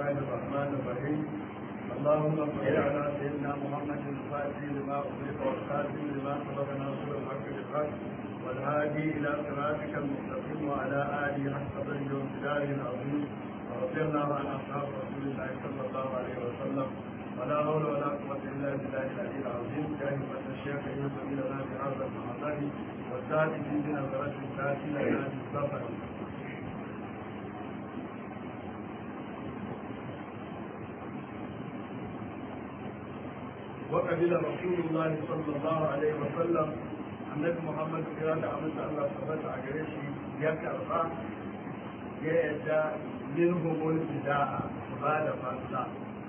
الله الرحمن الرحيم اللهم صل على سيدنا محمد الفاتح لما أغلق والخاتم لما سبق ناصر الحق بالحق والهادي إلى صراطك المستقيم وعلى آله حق قدره وامتداره العظيم ورضي الله عن أصحاب رسول الله صلى الله عليه وسلم ولا حول ولا قوة إلا بالله العلي العظيم كلمة الشيخ يوسف لنا بهذا المحضر والسادس بنظرة السادس لنا بالسفر وقبل رسول الله صلى الله عليه وسلم النبي محمد صلى الله عليه وسلم الله ثبت عليه يكرر يدى منهم البداء بعد فضل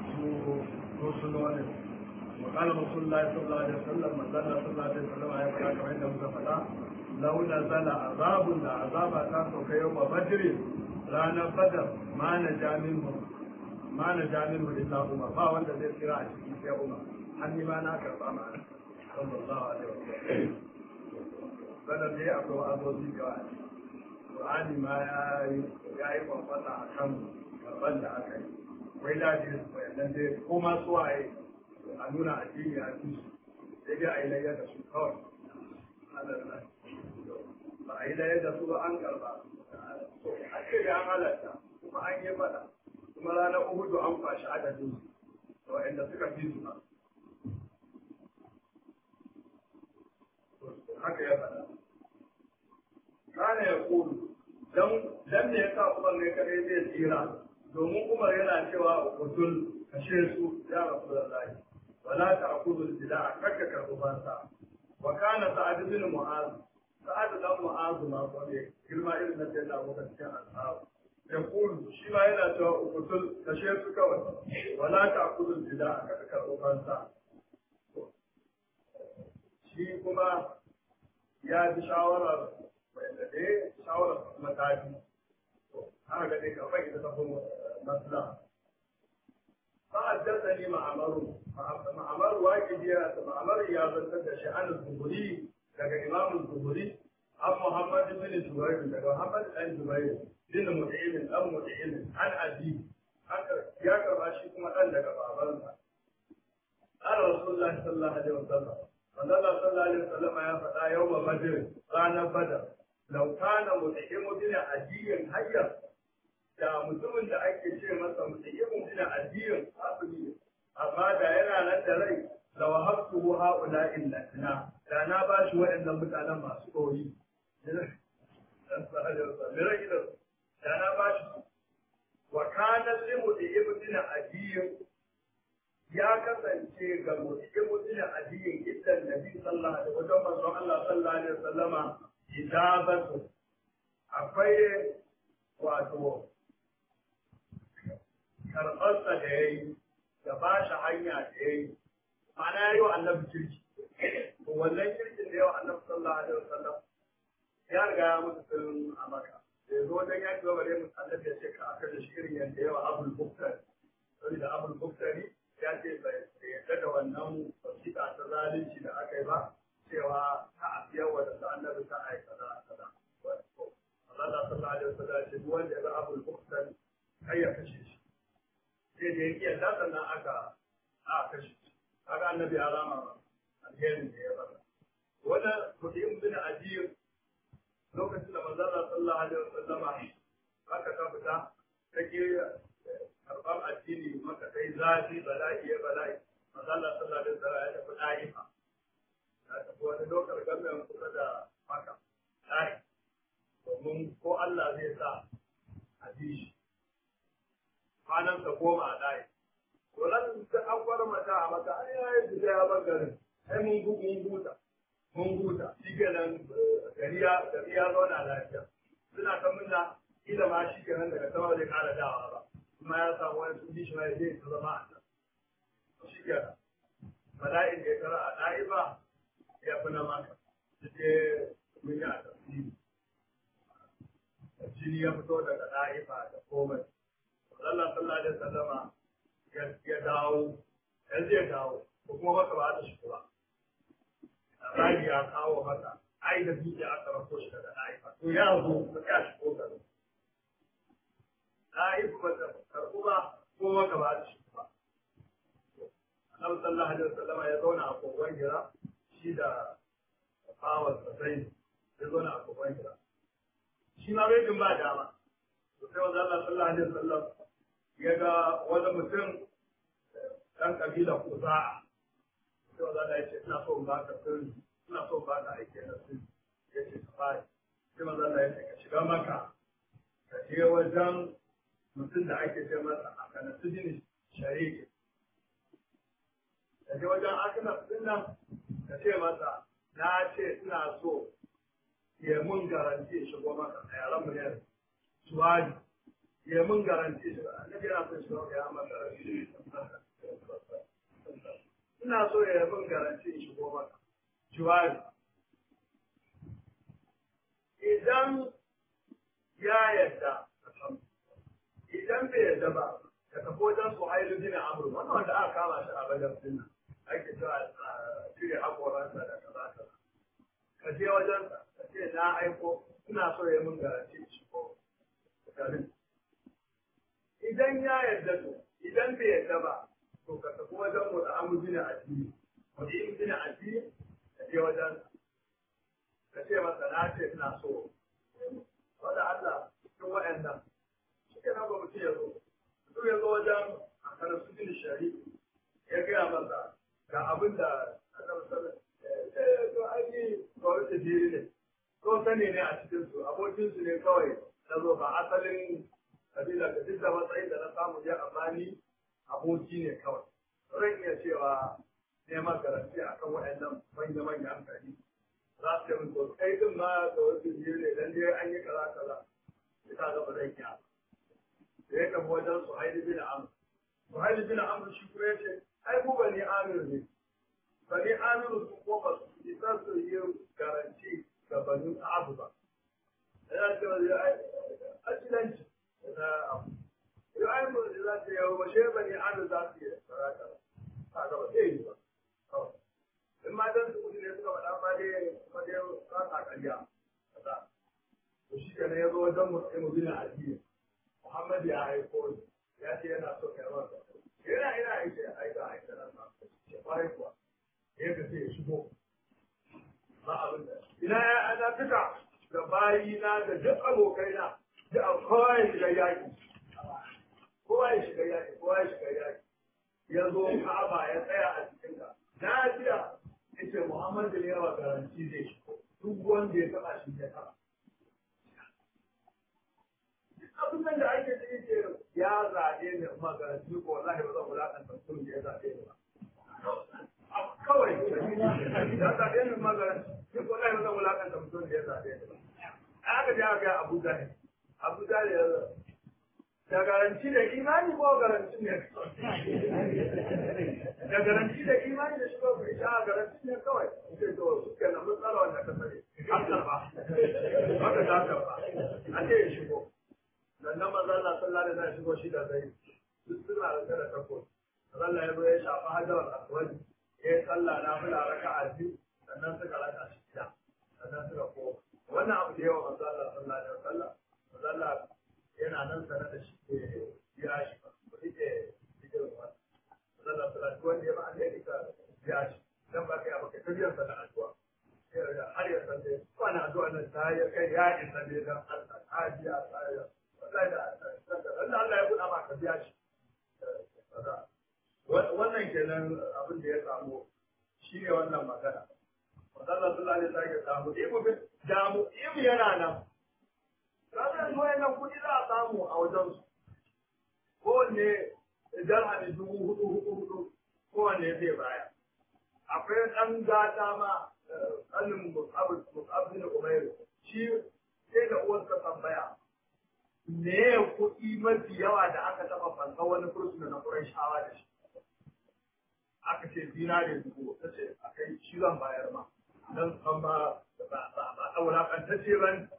رسول وقال رسول الله صلى الله عليه وسلم من ظل صلى الله عليه وسلم يا فلا كما عند مزفلا لو نزل عذاب عذاب كان يوم بدر رانا بدر ما نجا منه ما نجا منه الا عمر ما وند زي كira a cikin sai umar hanni ma na karba ma sallallahu alaihi wasallam kada dai akwai wa'azozi ga Qur'ani ma ya yi ya yi kwamfata a kan karban da aka yi wai da ji wayannan dai ko ma su waye a nuna addini a ci sai dai a yi layar da su kawai ba a yi layar da su ba an karba a ce da an halatta kuma an yi fada kuma ranar uhudu an kwashi adadin su wa'anda suka fi su ba haka ya faɗa kana ya kulu dan dan ne yasa Umar ne kare zai tsira domin Umar yana cewa utul kashe su ya Rasulullahi wala ta'khudhu al-bida'a kakka karbu bansa wa kana sa'ad bin mu'az sa'ad dan mu'az ma ko ne girma irin na sai da abokan cikin ashabu ya kulu shi ma yana cewa utul kashe su kawai wala ta'khudhu al-bida'a kakka karbu bansa shi kuma ya ji shawarar wanda dai shawarar mataki haka ga dai kamar ita ta kuma masla فحدثني معمر معمر واجد يا معمر يا بنت عن الزهري daga imam zuhuri an muhammad bin zubair daga muhammad dan zubair bin mut'im dan mut'im an abi haka ya karba shi kuma dan daga babansa قال رسول الله صلى الله عليه وسلم manzala sallallahu alaihi wasallam ya faɗa yau ba badr ranar badar law kana mutaimu bin ajiyin hayya da mutumin da ake ce masa mutaimu bin ajiyin asali amma da yana nan da rai la wahabtu haula illa na da na ba shi waɗannan mutanen masu koyi da na ba shi wa kana limu da ibn ajiyin ya kasance ga mutum mutum addinin idan nabi sallallahu alaihi wasallam manzon Allah sallallahu alaihi wasallama ijabatu akwai wato karɓarsa da ya yi da ba shi hanya da ya yi ma'ana ya yi wa annabi kirki to wannan kirkin da yawa annabi sallallahu alaihi wasallam ya riga ya mutu tun a maka da ya zo wajen ya ci gaba da mutu annabi ya ce ka aka da shi irin yadda yawa abul buktari saboda abul buktari ya ce bai yarda da wannan wasiƙa ta zalunci da aka yi ba cewa ta afiyar wa da annabi ta aika da kaza Allah sallallahu alaihi wasallam ya ce duk wanda ya ga abul bukhari kai ya kashe shi sai da yake yarda sannan aka a kashe shi kaga annabi ya rama alherin da ya bada wannan mutum bin ajiyar lokacin da manzon sallallahu alaihi wasallama aka ta fita take karɓar addini maka kai zafi bala'i ya bala'i masalla sallallahu alaihi wasallam ya tafi da'ifa ya tafi wani lokar gamin kusa da maka da'i domin ko Allah zai sa a bi shi kwanan ta goma a da'i to nan da an fara mata a maka ai ya yi ya bar garin sai mun mun huta mun huta shi kenan gari ya gari ya zauna lafiya suna ta munna ila ma shi kenan daga sama zai kara dawa ba kuma ya samu wani sun bi shi ma zai ta zama a nan shi kenan bala'in da ya tara a ɗa'iba ya fi na maka su ce mun yi a tafsiri jini ya fito daga ɗa'iba da komai Allah sallallahu alaihi wasallama ya dawo ya zai dawo ko kuma maka ba ta shigo ba labari ya kawo maka ai da dutse aka rako shi daga ɗa'iba to ya zo ya shigo garin ɗa'iba ba ta karɓu ba ko maka ba da shi ba annabi sallallahu alaihi wasallam ya zauna a kogon gira shi da bawar sai ya zauna a kogon gira shi ma bai jin ba dama sai wanda Allah sallallahu alaihi wasallam ya ga wani mutum dan kabila kuza'a sai wanda Allah ya ce ina so in baka sirri ina so in baka aiki na sirri ya ce ka fara sai wanda Allah ya ce ka shiga maka ka je wajen mutum da ake ce masa a kana sujini shariki ka je wajen akina din nan ka ce masa na ce ina so ya mun garanti shigo maka a yaran mu ne suwadi ya mun garanti shigo annabi yana son shigo ya maka ina so ya mun garanti shigo maka suwadi idan ya yadda idan bai yadda ba ka tafi wajen su hailu bin amur wannan wanda aka kama shi a bajan sunna ake cewa cire hakoransa da kaza kaza ka je wajen ka ce na aiko ina so ya mun garanti shi ko garin idan ya yarda to idan bai yarda ba to ka tafi wajen mu da amur bin addini mu yi bin addini ka je wajen ka ce masa na ce ina so wanda Allah cikin wa'annan shi ke nan ba mutum ya zo mutum ya zo wajen a kanar su bin shari'a ya gaya masa ga abin da annabi sallallahu alaihi to ai ni kawai da jiri ne ko sani ne a cikin su abokin su ne kawai na zo ba asalin kabila da duk da matsayin da na samu ya amma ni aboki ne kawai zan iya cewa neman garanti akan waɗannan manya-manyan hankali za su yi to kai din ma da wasu jiri ne dan dai an yi kaza kaza ita ga ba zan iya da ya tafi wajen su haidi bin amr su haidi bin amr shi kuma ya ce ai mu bani amir ne bani amiru su ko ba su isa su yi garanti ga bani abu ba ya ce wa ya ajilanci na abu ya ai mu da za ta yi wa shi bani amir za su yi sarata ba ga ba zai yi ba in ma dan su kudi ne suka faɗa ma dai kuma dai ba ta ƙarya kaza to shi kenan ya zo wajen mu bin addini Muhammad ya aiko ya ce yana so kai masa yana ina aike aika aika nan ma ce kwarai kuwa ya ka sai ya shigo ba abin da ina ya ana fita da bayi na da duk abokai na da kowa ya shiga yaki kowa ya shiga yaki kowa ya shiga yaki ya zo Ka'aba ya tsaya a cikin ka na jiya yace Muhammad ne yawa garanti zai shigo duk wanda ya taba shi ya taba abin nan da ake da yake ya zaɓe ne kuma garanti ko wallahi ba zan wulaƙanta mutum da ya zaɓe ni ba kawai ya zaɓe ni ma garanti ni ko wallahi ba zan wulaƙanta mutum da ya zaɓe ni ba aka je aka ga Abu Jahil Abu Jahil ya da garanti da imani ko garanti ne da garanti da imani da shiga ku ita garanti ne kawai sai to suke na matsala wanda ka sani an karba haka ta karba a ce ya shigo sannan maza Allah sallallahu alaihi wasallam shigo shi da zai duk suna da kada tako Allah ya zo ya shafa hajar aswad ya yi sallah na fila raka'a biyu sannan suka raka shi gida sannan suka koma wannan abu da yawa manzo Allah sallallahu alaihi wasallam manzo Allah yana nan sanar da shi ke biya shi ba ko ike ike wannan manzo Allah sallallahu wanda ya ba alheri ka biya shi dan ba kai abu kai tabiyar sa da addu'a har ya san dai wannan addu'a nan ta ya kai ya isa ne dan Allah ta biya ta ya wallahi da Allah ya buɗa maka biya shi wannan kenan abin da ya samu shi ne wannan magana Allah sallallahu alaihi wasallam ya samu ibu bin damu ibu yana nan ranar zuwa nan kuɗi za a samu a wajen su kowanne dirhami dubu hudu hudu hudu kowanne zai baya akwai ɗan gata ma ƙanin mus'ab bin umairu shi sai da uwarsa tambaya me kuɗi mafi yawa da aka taɓa fansa wani fursuna na shawa da shi aka ce zinare dubu ta ce a kai shi zan bayar ma don san ba ba a wulakantacce ba ne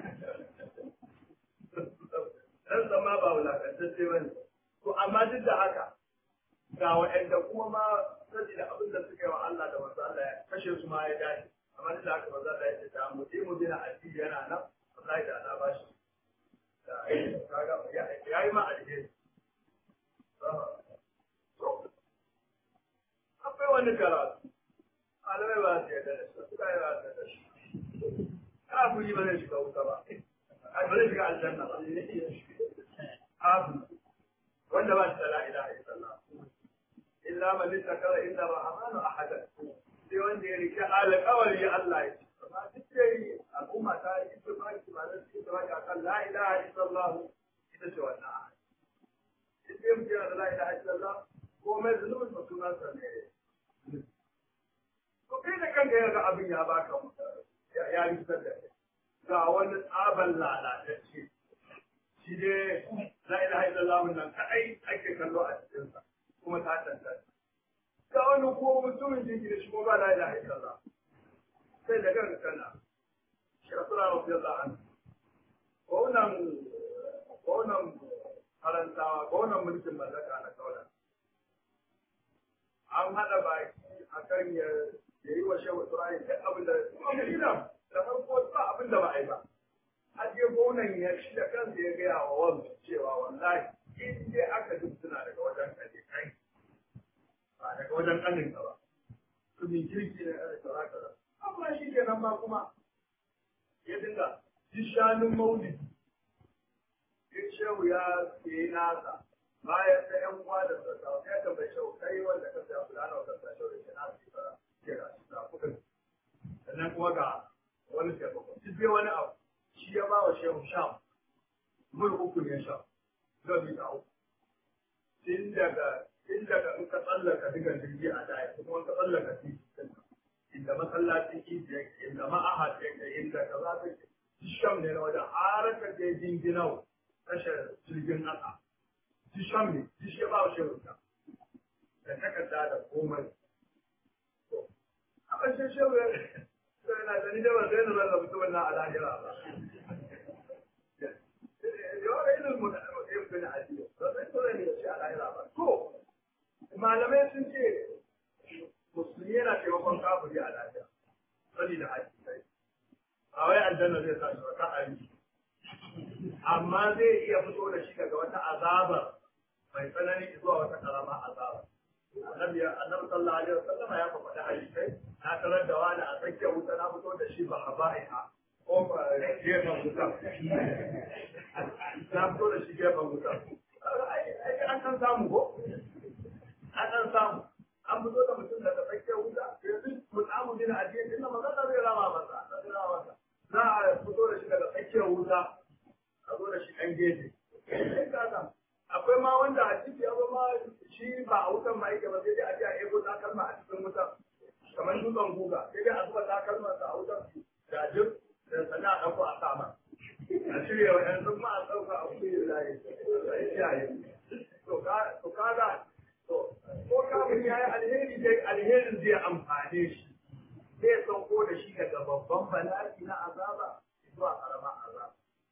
don san ma ba wulakantacce ba ne to amma duk da haka ga waɗanda kuma ma saboda abin da suka yi wa Allah da masu Allah ya kashe su ma ya dace amma duk da haka ba za a yi ta mu mu dina addini yana nan wallahi da ana ba shi ya yi ma alheri wani karatu malamai ba su yarda da shi suka yi ba su yarda da shi kafiri ba zai shiga wuta ba ai ba zai shiga aljanna ba kafiri wanda ba shi da la ilaha illallah illa man ittakara inda rahmanu ahadan sai wanda ya rike alƙawari Allah ya ce amma duk dai al'umma ta yi ittifaqi ba da su ittifaqi akan la ilaha illallah ita ce wannan ahad duk dai mutum yana da la ilaha illallah ko mai zunubin ba sunan sa ne ko kai da kanka yaga abin ya baka ya ya risar da kai ga wani tsaban lalatacce shi dai la ilaha illallah nan kadai ake kallo a cikinsa kuma ta tantance ga wani ko mutumin jinki da shi ko ba la ilaha illallah sai da kanka kana shi rasula radiyallahu anhu ko nan ko nan faransawa ko nan mulkin mallaka na kaula an hada baki akan ya yi wa shehu Ibrahim duk abin da kuma Madina da farko ba abin da ba a yi ba har je gonan ya shi da kansa ya gaya wa wanda cewa wallahi in dai aka duk suna daga wajen kaje kai ba daga wajen kanin ka ba su min kirki ne da kaza kaza amma shi kenan ba kuma ya dinga shi shanun maulidi in shehu ya yi nasa bayan da yan uwa da sassa sai ka bai shehu kai wanda ka sai fulana wa sassa shehu da ke nasu ke ke ga shi da kuka sannan kuma ga wani taimako shi zai wani abu shi ya ba wa shehu sham mul uku ne sham zai ta uku tun daga tun daga in ka tsallaka diga jirgi a daya kuma ka tsallaka titi inda masallacin idi yake inda ma'ahad yake inda ka za ta sham ne na wajen har ka je jinginau tashar jirgin ƙasa shi sham ne shi ya ba wa shehu sham da takarda da komai a ƙarshen shehu yana da ni da ba zai nuna da mutumin na alahira ba. Yawar ilil mutane yin bin adiyo, ba zai tura ne da shi alahira ba. To, malamai sun ce musulmi yana taimakon kafiri a lafiya, sani da haji sai. A wai aljanna zai sa shi wata ayi. Amma zai iya fito da shi daga wata azabar mai tsanani zuwa wata karama azabar. Annabi annabi sallallahu alaihi wasallam ya faɗa hadisai na tarar da wani a tsakiyar wuta na fito da shi ba a ba'iha ko ba gefen wuta na fito da shi gefen wuta ai an san samu ko an san samu an fito da mutum daga tsakiyar wuta yanzu mutamu din addini din nan magana zai rama masa zai rama masa za a fito da shi daga tsakiyar wuta a zo da shi ɗan gefe akwai ma wanda a ciki ya ma shi ba a wutan ma yake ba sai dai a ji a ego takalma a cikin wutan kamar dutsen guga sai dai a zuba takalman sa a wutan da jir da sana a ɗauko a sama a shirya wa yanzu ma a ɗauka a kuyi layi a yi kiyaye to kaga to ko kafin ya yi alheri dai alherin zai amfane shi zai sauko da shi daga babban bala'i na azaba zuwa karamar azaba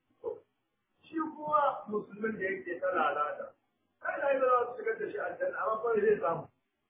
shi kuma musulmin da yake ta lalata kai na yi da za su shigar da shi aljanna amma kawai zai samu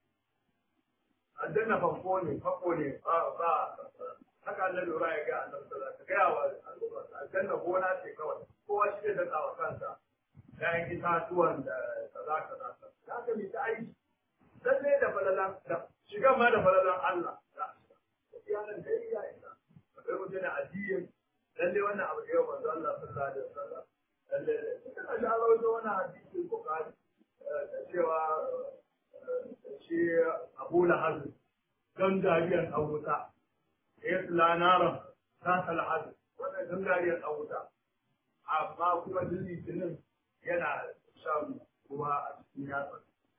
aljanna fanko ne fanko ne ba ba haka Allah lura ya ga annabi sallallahu alaihi wasallam ga wa aljanna gona ce kawai kowa shi da tsawa kansa yayin itatuwan da kaza kaza haka mi ta aiki lalle da falalan da shiga ma da falalan Allah ya nan dai ya isa akwai mutane addinin lalle wannan abu da yau manzo Allah sallallahu alaihi wasallam lalle kana da rawaito wannan hadisin Bukhari cewa shi Abu Lahab don dariyar ɗauta, ya tsila naran ta salhadu, wannan don dariyar ɗauta, amma kuma duk litinin yana shan kuma a cikin yatsa.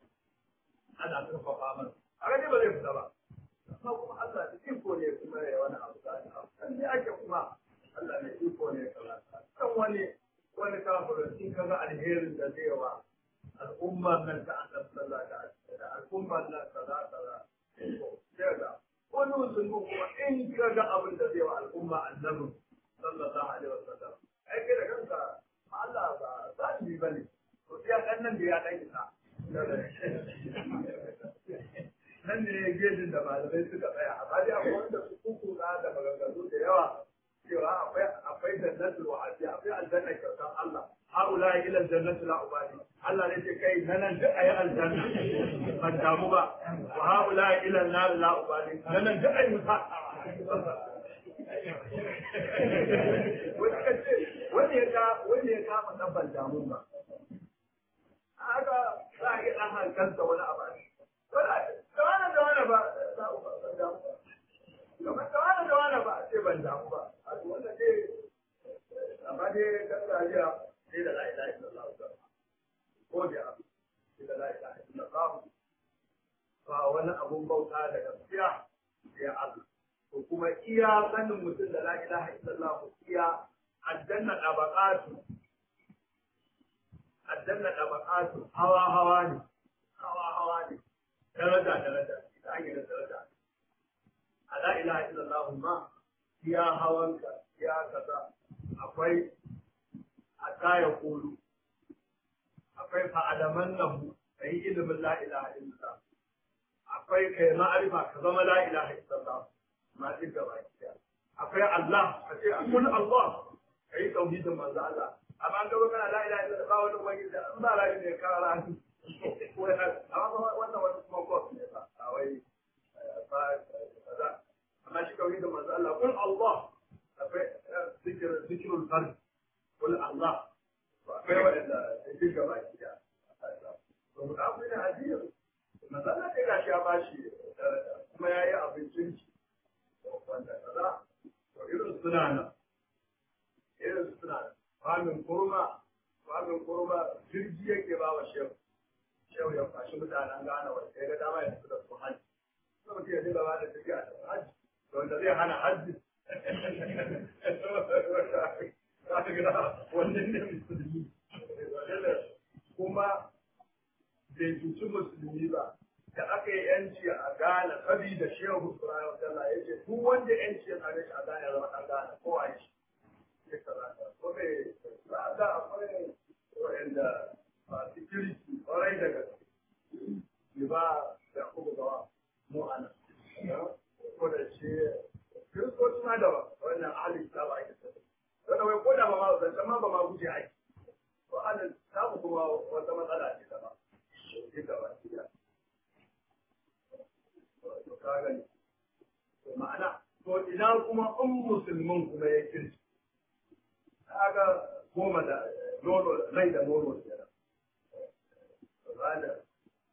Ana karfafa masa. A gani ba zai fita ba. Amma kuma Allah da iko ne kuma ya wani abu da kan ne ake kuma Allah ne iko ne kaza. Kan wani wani kafirin in ka ga alherin da zai wa al'ummar nan ta annabi sallallahu alaihi wasallam da al'ummar nan kaza kaza kaga wani musulmi kuma in ka ga abin da zai wa al'umma annabi sallallahu alaihi wasallam ai kai da kanka Allah ba za shi bane to ya kan nan da ya dan isa nan ne gejin da malamai suka tsaya amma dai akwai wanda su kuku da maganganu da yawa cewa akwai akwai jannatul wa'adi akwai aljanna kyautar Allah haula ila jannati la ubadi Allah ne ce kai na nan duk ayi aljanna ban damu ba wa haula ila nar la ubali na nan duk ayi musa wani ya ka wani ya kama na ban damu ba haka za a iya ɗan hankalta wani abu da wani da wani ba za a ban damu ba kamar da wani da wani ba a ce ban damu ba haka wannan dai amma dai gargajiya sai da la'ila illallah ko da sai da la'ila illallah ba wani abun bauta da gaskiya sai Allah ko kuma iya sanin mutum da la ilaha illallah iya aljanna tabaqatu aljanna tabaqatu hawa hawa ne hawa hawa ne daraja daraja ita ake da daraja a la ilaha illallah ma iya hawanka iya kaza akwai a kaya kulu akwai fa'adaman nahu kai ilimin la ilaha illallah akwai kai ma'arifa ka zama la ilaha illallah ma duk gaba akwai Allah ka ce kun Allah kai tauhidin manzo Allah amma an gaba kana la ilaha illallah ba wani wani da an ba la ne ka rani ko na amma wannan wani kuma ko ne ba a wai ba kaza amma shi tauhidin manzo Allah kun Allah akwai zikir zikirul fard kun Allah akwai wanda duk gaba ya to mu da mu da hadisi manzo Allah dai gashi ya bashi kuma yayi abincin shi wanda kaza to irin suna nan irin suna nan famin kurma famin kurma jirgi yake ba wa shehu shehu ya fashi mutanen gane wanda ya ga dama ya tafi da su hajji kuma mutum ya dinga ba da tafiya da hajji to wanda zai hana hajji wannan ne musulmi kuma bai cuci musulmi ba da aka yi yanci a Ghana saboda Shehu Ibrahim Abdullah ya ce duk wanda yanci ya same shi a Ghana ya zama ɗan Ghana ko a shi. Ya karata. Ko me za a ga akwai wa'anda ba security ƙwarai da gaske. Ni ba da kuma gawa mu a nan. Ko da ce Kiristoci ma da wannan ahalin ta ba ake sani. Wanda wai ko da ba ma zancen ma ba ma guje aiki. Ko ahalin ta kuma wata matsala ce ta ba. Shi gaba ki ka gani ma'ana to ina kuma in musulmin kuma ya kirki kaga goma da nono rai da nono kenan bada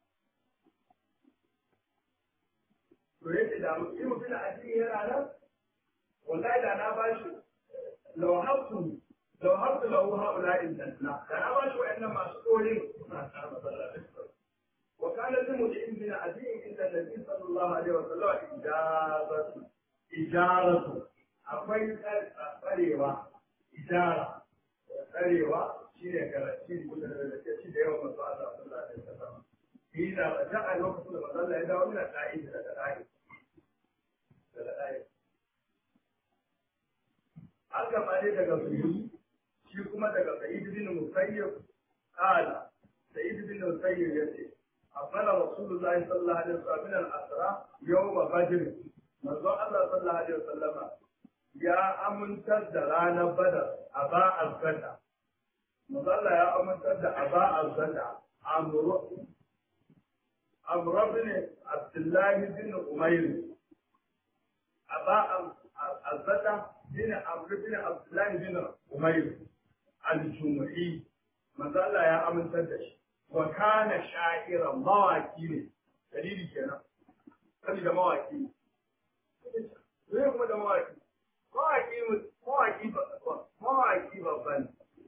to yake da mutum mutum da addini yana nan wallahi da na bashi law habtu law habtu lahu haula in tanna da na bashi wa'annan masu tsorin suna tsara masallaci وكان لمدين بن عدي عند النبي صلى الله عليه وسلم إجابة إجارة akwai tsarewa ijara tsarewa shi ne garanti da da ke ci da yawan masu Allah sallallahu alaihi wasallam shi da ta a lokacin da manzon Allah ya dawo mina ta'i daga ta'i daga ta'i an gama ne daga suyi shi kuma daga sa'id bin musayyib qala sa'id bin musayyib yace أقبل رسول الله صلى الله عليه وسلم من الأسرى يوم بدر منذ الله صلى الله عليه وسلم يا أمن تد رانا بدر أباء الفتى منذ الله يا أمن تد أباء الفتى أمر أمر بن عبد الله بن أمير أباء الفتى بن عمرو بن عبد الله بن أمير الجمعي منذ الله يا أمن تد wa kana sha'iran mawaki ne dalili kenan sani da mawaki ne zai kuma da mawaki mawaki mawaki mawaki babban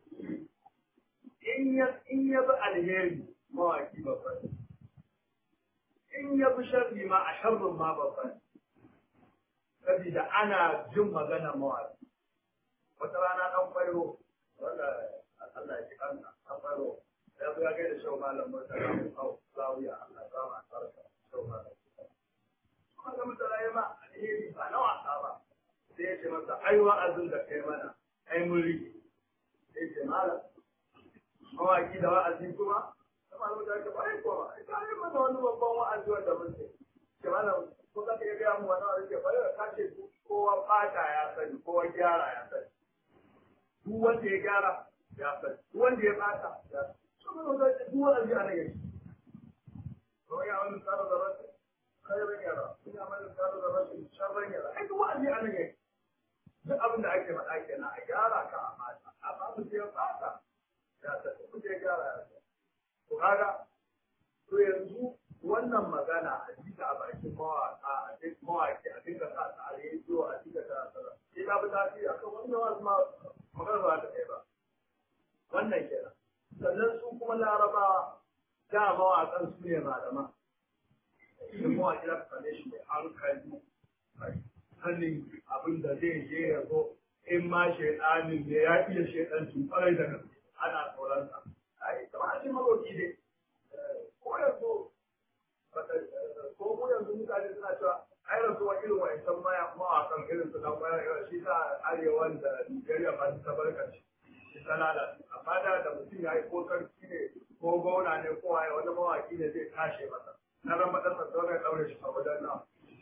in ya in ya bi alheri mawaki babban in ya bi sharri ma a sharrin ma babban saboda ana jin magana mawaki wata rana dan kwairo wanda Allah ya ji kanka dan kwairo ya zo ya kai da shau malam murtala mu hau zawiya Allah ya sama sarka shau malam kuma da mutala ya ma alheri ba na wasa ba sai ya ce masa ai wa'azin da kai mana ai mun rike sai ya ce malam mawaki da wa'azi kuma kuma da mutala ba ai kuma ai ka yi mana wani babban wa'azi wanda mun ce ce malam ko za ka iya gaya mu wani wa'azi ke bari ka ce kowa fata ya sani kowa gyara ya sani duk wanda ya gyara ya sani duk wanda ya fata ya sani duk duk wa'azi a nan yake ko ya wani tsara da rashi khairan yara ina mai tsara da rashi sharran yara ai duk wa'azi a nan yake duk abin da ake faɗa kenan a gyara ka a mata amma mu ce fata ya ta ku je gyara ya to kaga to yanzu wannan magana a jika a bakin mawaka a duk mawaki a dinga sa ta a rediyo a dinga ta tsara sai ta fi tasiri akan wannan wasu ma magana ba ta kai ba wannan kenan sannan su kuma larabawa da mawaƙan su ne malama idan mawaƙi za ka same shi mai hankali sanin abin da zai je ya zo in ma shaidanin ne ya iya shaidancin kwarai da gaske ana tsoronsa ai kamar a ce maroki ne ko yanzu ko mu yanzu mutane suna cewa ai rasuwa irin wa'ancan maya mawaƙan irin su dan maya shi ta arewan da Nigeria ba ta barkaci ta lalace amma da da mutum ya yi ko sarki ne ko gona ne ko waye wani mawaki ne zai kashe masa na ran madan sa dole ya daure shi a wajen nan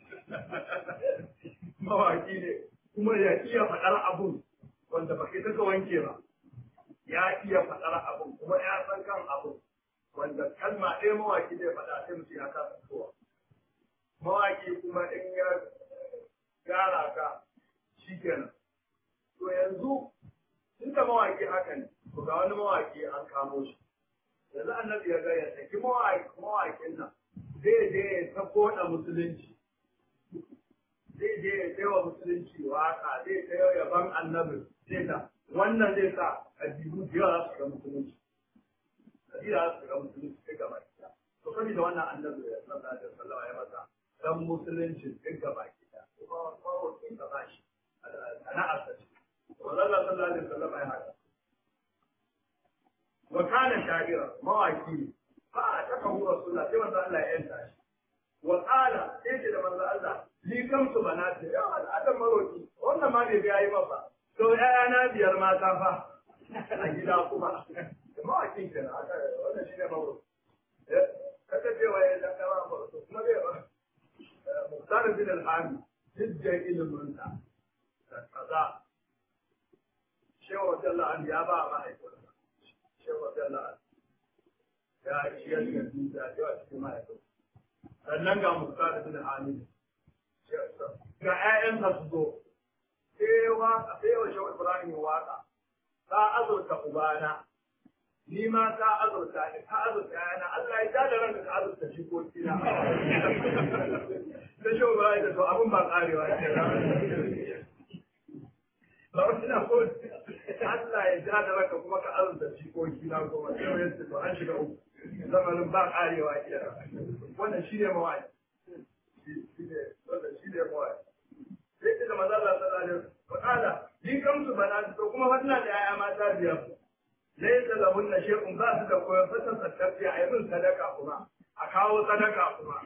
mawaki ne kuma ya iya faɗar abun wanda ba kai ka wanke ba ya iya faɗar abun kuma ya san kan abun wanda kalma ɗaya mawaki zai faɗa sai mutum ya kasa fitowa mawaki kuma in ya gara ka shi kenan to yanzu tun da mawaƙi haka ne to ga wani mawaƙi an kamo shi yanzu annabi ya ga ya saki mawaƙin nan zai je ya ta koda musulunci zai je ya kai wa musulunci waka zai ta yau yaban annabi zai ta wannan zai sa ƙabilu da yawa za su ga musulunci ƙabila za su ga musulunci sai gaba ɗaya to saboda wannan annabi ya sallallahu alaihi wasallam ya masa dan musulunci duk gaba ɗaya kuma mawaƙin ka ba shi sana'ar ta ce والله صلى الله عليه وسلم يا هذا وكان شاعرا مواكي فأتكه رسول الله كما قال الله ينتعش وقال ايش لما قال الله لي كم سبنات يا الأدم مروتي وانا ما بي بيعي مفا تو يا أنا بيار ما تفا أجل أقوما مواكي كنا وانا شيء مروت kaka cewa ya da kama ba su kuma bai ba muhtar bin al-hami hijjar ilimin sa kaza shewa wata la'an ya ba a mahaifinsa shewa wata la'an ya ciyar da dukiya da yawa cikin mahaifinsa sannan ga musa da bin hamid ga 'ya'yansa su zo sai waka sai wa shewa ibrahim waka ta azurta ubana ni ma ta azurta ni ta azurta yana Allah ya tada ranka ka azurta shi ko kina da shewa ibrahim da to abun ba karewa ce ba wani na ko Allah ya ja da raka kuma ka arzuta jikoki na goma sai ya ce to an shiga uku zamanin ba karewa kira wannan shi ne mawaki shi ne wannan shi ne mawaki sai ce da maza Allah sallallahu alaihi wasallam ni kam su bana to kuma wannan da yaya mata biyar laysa lahun na shay'un ba su da koyon fatan sadaka a yi sadaka kuma a kawo sadaka kuma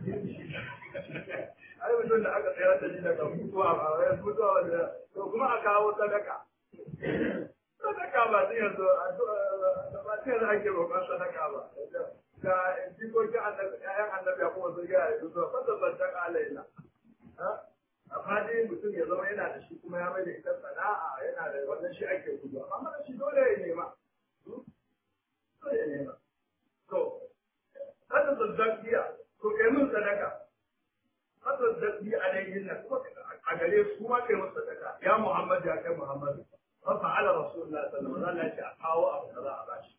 ai mutum da aka tsayar da shi daga mutuwa ba wai mutuwa wanda to kuma a kawo sadaka sadaka ba sai yanzu ba sai yanzu ake roƙon sadaka ba da jikokin annabi ƴaƴan annabi ya kuma sun gaya yanzu to fasa sadaka alaina amma dai mutum ya zama yana da shi kuma ya mai da ita sana'a yana da wannan shi ake gudu amma mana shi dole ya nema dole ya nema to kada sadaka to kai mun sadaka kasar dabbi alaihin nan kuma a gare su ma kai masa sadaka ya Muhammad ya kai Muhammad fa fa'ala rasulullah sallallahu alaihi wasallam ya ce a kawo abu kaza a bashi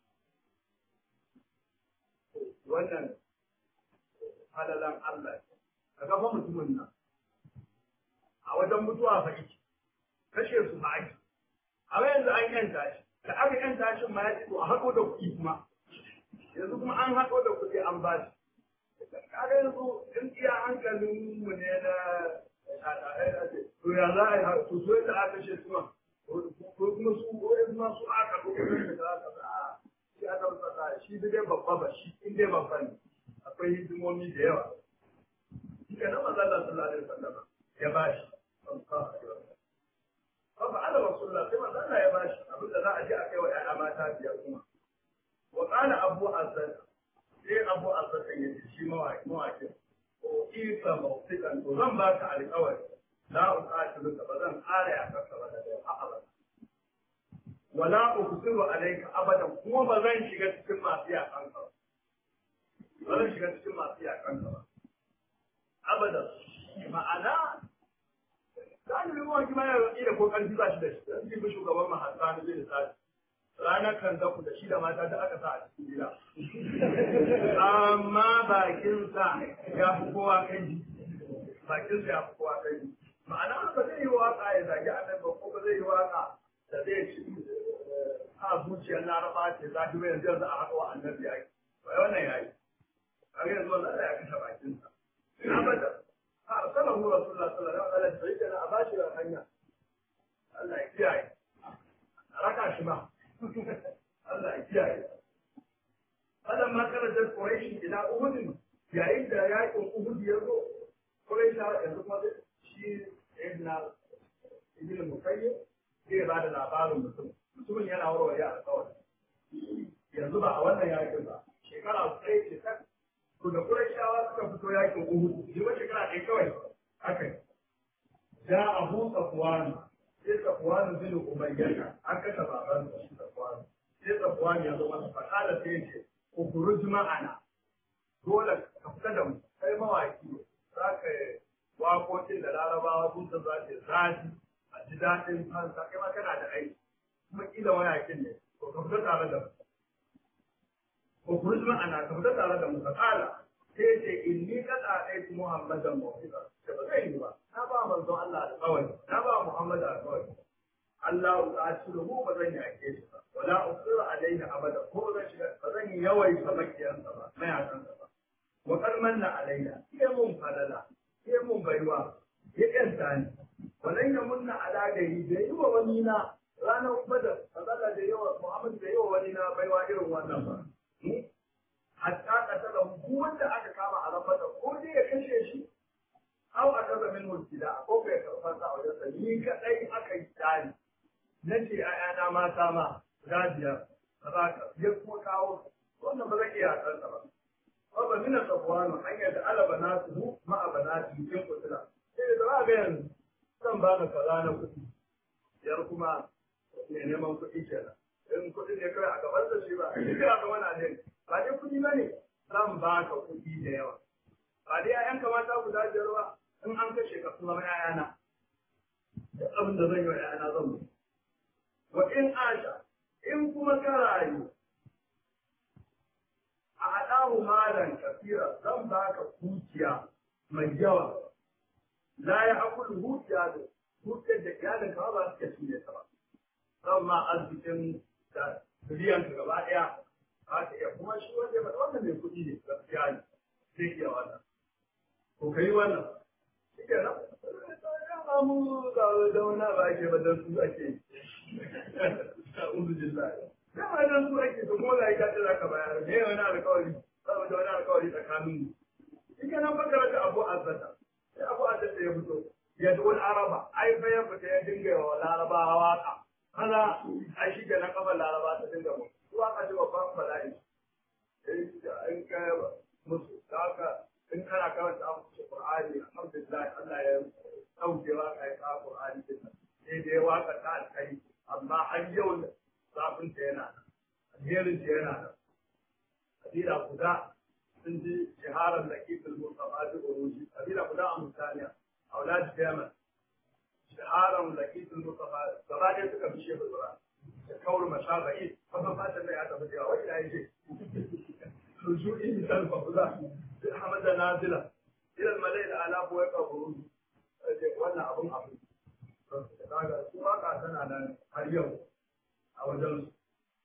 wannan halalan Allah ka ga fa mutumin nan a wajen mutuwa fa yake kashe su ba ake a yanzu an yanta shi da aka yanta shi ma ya ce to a haɗo da kuɗi kuma yanzu kuma an haɗo da kuɗi an ba shi kaga yanzu in iya hankalin mu ne na to ya za a yi to so yadda aka ce suna ko kuma su ko yanzu ma su aka ko kuma da za ka sa shi aka rasa shi dai babba ba shi in dai babba ne akwai hidimomi da yawa shi ka nan manzo Allah sallallahu alaihi wasallam ya bashi Baba Allah Rasulullah sai manzo Allah ya bashi abin da za a je a kai wa ƴaƴa mata biyar kuma. Wa qala Abu Azzad sai Abu Azzad ya ce shi mawaki mawaki ko isa mawsikan to zan baka alƙawari la uqatilu ka ba zan ƙara ya kasa ba da a abada. wala uksiru alayka abadan kuma ba zan shiga cikin masu yakan ka ba zan shiga cikin masu yakan ka ba abadan ma'ana zan yi ruwan kima ya da ko kan ba shi da shi zan yi shugaban mahasa na zai da ranar kan zaku da shi da mata da aka sa a cikin gida amma bakinsa ya fi kowa kai bakinsa ya fi kowa kai ma'ana ba zai yi waka ya zagi annabi ba ko ba zai yi waka da zai ci a zuciyar laraba ce za ki yanzu yanzu a haka wa annabi ya yi ba wannan ya yi a yanzu wannan ya kashe bakinsa abada a arsalahu rasulullah sallallahu alaihi wasallam sai kana a bashi da hanya Allah ya kiyaye raka shi ba Allah ya kiyaye Adam ma kana da Quraysh ila Uhud yayin da yakin Uhud ya zo Quraysh yanzu kuma shi Ibn Ibn Musayyib zai ba da labarin mutum mutumin yana warware alƙawari yanzu ba a wannan yakin ba shekara ɗaya ce ta to da Qurayshawa suka fito yakin Uhud shi ba shekara ɗaya kawai aka yi ja Abu Safwan sai Safwan bin Umayyah an kashe baban shi Safwan sai Safwan ya zo masa fakala sai ya ce ukuruj ma'ana dole ka fita da mu kai mawaki za ka yi waƙoƙin da larabawa sun san za ta zafi a ji daɗin fansa kai ma kana da aiki kuma ƙila mawakin ne to ka fita tare da mu ukuruj ma'ana ka fita tare da mu ka ƙala sai ce inni kada ɗaya muhammadan mawfiqa da ba zai yi ba na ba manzon Allah alƙawari na ba Muhammad alƙawari Allah ta ci mu ba zan yi ake shi ba wala usiru alaihi abada ko zan shiga ba zan yi yawai sa makiyansa ba mayakansa ba wa kar manna alaina sai mun falala sai mun baiwa ya kanta ni walan ya munna ala gari da yi wa wani na ranar badar Allah da yawa Muhammad da yawa wani na baiwa irin wannan ba hatta katala duk wanda aka kama a rabata ko dai ya kashe shi aw a kaza min mulkida ko bai karfan sa wajen sa ni kadai aka yi tsari nace ayana mata ma radiya kaza ka ya kuma kawo wannan ba zan iya san ba wa ba min safwanu hanya da alaba nasu ma abanati cikin kutula sai da ba ga yanzu zan ba ka kaza na kuɗi yar kuma ne neman kuɗi kenan in kuɗi ne kawai a gaban da shi ba shi kira ga wani ne ba dai kuɗi ba ne zan ba ka kuɗi da yawa ba dai ƴaƴan kamata guda biyar ba in an kashe ka kuma ƴaƴana duk abin da zan yi wa ƴaƴana zan mu wa in asha in kuma ka rayu a haɗahu malan kafira zan ba ka kuciya mai yawa la ya akulu huciya da huciyar da iyalin ka ba su ci ne ta ba zan ma arzikin da biliyan ka gaba ɗaya ba ta iya kuma shi wanda ya faɗa wannan mai kuɗi ne gaskiya ne zai iya wannan ko ka yi wannan shi ke nan ya mu ga da wani ba ake ba dan su ake uzu jillahi da ba dan su ake to kuma ga ita ce zaka bayar me wani alƙawari saboda wani alƙawari tsakanin mu shi ke nan bakara da abu azzata sai abu azzata ya fito ya duk araba ai fa ya fita ya dinga wa larabawa waka kaza ai shi ke nan kafar laraba ta dinga mu su aka ji babban bala'i in ka musu haka in kana karanta abu Qur'ani alhamdulillah Allah ya dauke waka ya ka Qur'ani din sai dai waka ta alkai amma har yau zafin ta yana nan alherin ta yana nan kabila guda sun ji shaharar laqifil mustafa da uruji kabila guda a mutaniya aulad jamal shaharar laqifil mustafa gaba ɗaya suka fi shehu Qur'an da kawar mashaba'i kuma fatan da ya tafi da wai ya yi رجوعي مثال فقدا حمد نازلة إلى الملائكة الآلاف ويقبرون wannan abun abu daga su waka tana nan har yau a wajen su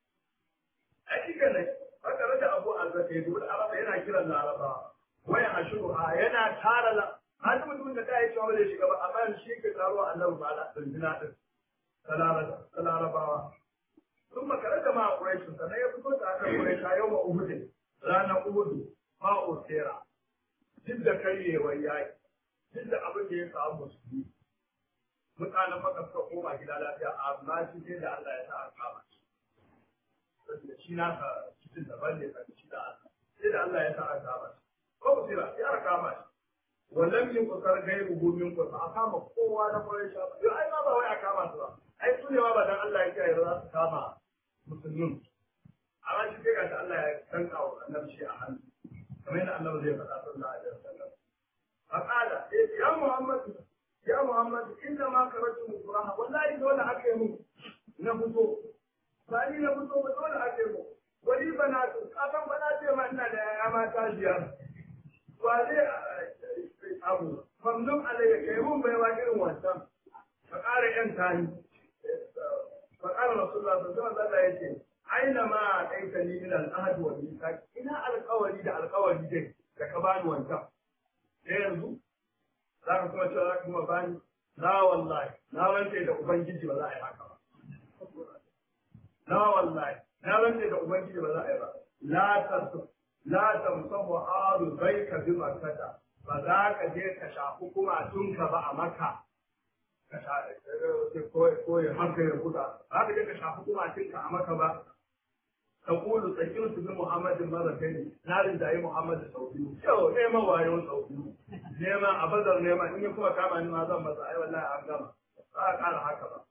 a cikin ne haka rage abu azzaka yadda wani araba yana kiran laraba waya a shuru a yana tara la an mutum da ta yi cewa bai shiga ba amma shi ke taruwa annabi ba da dindina din ta larabawa sun makare da ma a ƙuraishin sannan ya fito da aka ƙuraisha yau ma uhudin ranar uhudu ba osera duk da karyewar yaƙi duk da abin da ya samu musulmi mutanen maka suka koma gida lafiya amma shi sai da Allah ya sa a kama shi saboda shi na ka cikin daban ne kan shi da Allah sai da Allah ya sa a kama shi ko osera sai aka kama shi wallan yin kusar gairu gumin kusa a kama kowa na kwarai sha ba ai ma ba wai a kama su ba ai su ne ma ba dan Allah ya kiyaye za su kama musulmin amma shi sai gashi Allah ya danka wa annabi shi a hannu kamar yadda Allah zai faɗa sallallahu alaihi wasallam faqala ya Muhammad ya Muhammad inna ma karatu mukuraha wallahi dole aka yi mu na fito ba ni na fito ba dole aka yi mu wani bana kafan bana ce ma ina da yaya mata biyar wa zai abu mamnun alayya kai mun bai wa irin wancan ka ƙara yan tani fa ƙara rasulullah sallallahu alaihi wasallam yace aina ma kaita ni min al-ahd wa mithaq ina alƙawari da alƙawari dai da ka bani wancan sai yanzu za ka kuma cewa za ka kuma bani na wallahi na rantse da ubangiji ba za a yi haka ba na wallahi na rantse da ubangiji ba za a yi ba la tasu la tamsahu alu baika bi makkata ba za ka je ka shafi kuma tunka ba a maka ka shafi ko ya haka ya kuda za ka je ka shafi kuma tunka a maka ba تقول سكنت بمحمد مرتين نار داي محمد سعودي يو نيما وايو سعودي نيما ابدر نيما in kuma kama ni ma zan masa ai wallahi an gama ba a ƙara haka ba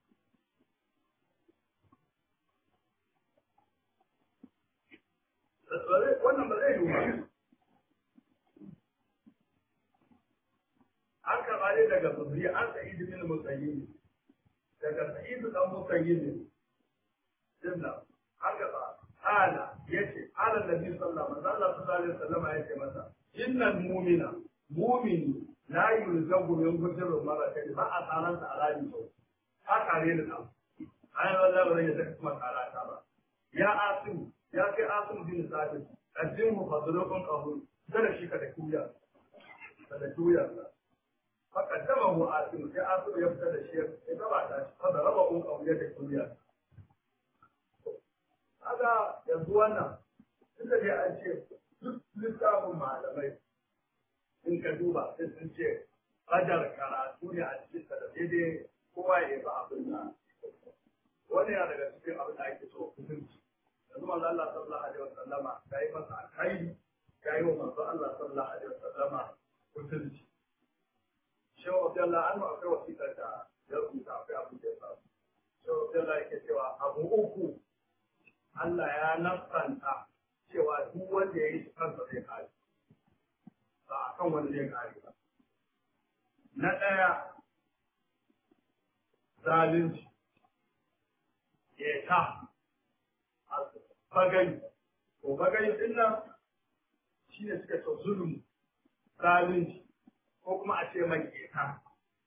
wannan ba zai yiwu ba an karɓa ne daga zuri an sa'id bin musayyib daga sa'id dan musayyib dinna haka ba ala yace ala nabi sallallahu alaihi wasallam Allah yace masa innal mu'mina mu'mini la yulzamu min gudru maratan ba a tsaran sa alaji to haka ne da ai wallahi ba zai saka kuma tsara ta ba ya asim ya kai asim bin sabit addin mu fadlukun qahur kada shi ka da kuya da kuya فقدمه آسم في آسم يبتدى الشيخ إذا بعد هذا ربع أو يد كلية هذا يزوانا inda dai an ce duk littafin malamai in ka duba sai sun ce ajar karatu ne a cikin da daidai kowa ya ba abin da wani ya daga cikin abin da ake so kusanci yanzu manzo Allah sallallahu alaihi wasallama ya yi masa alkhairi ya yi wa manzo Allah sallallahu alaihi wasallama kusanci shehu abdullahi an akwai wasiƙar da ya rubuta akwai abin da ya samu shehu abdullahi yake cewa abu uku Allah ya nafsanta cewa duk wanda ya yi shi kansa zai kare ba a kan wani zai kare ba na ɗaya zalunci ta bagani ko bagani din nan shi ne suka ce zulumi zalunci ko kuma a ce mai keta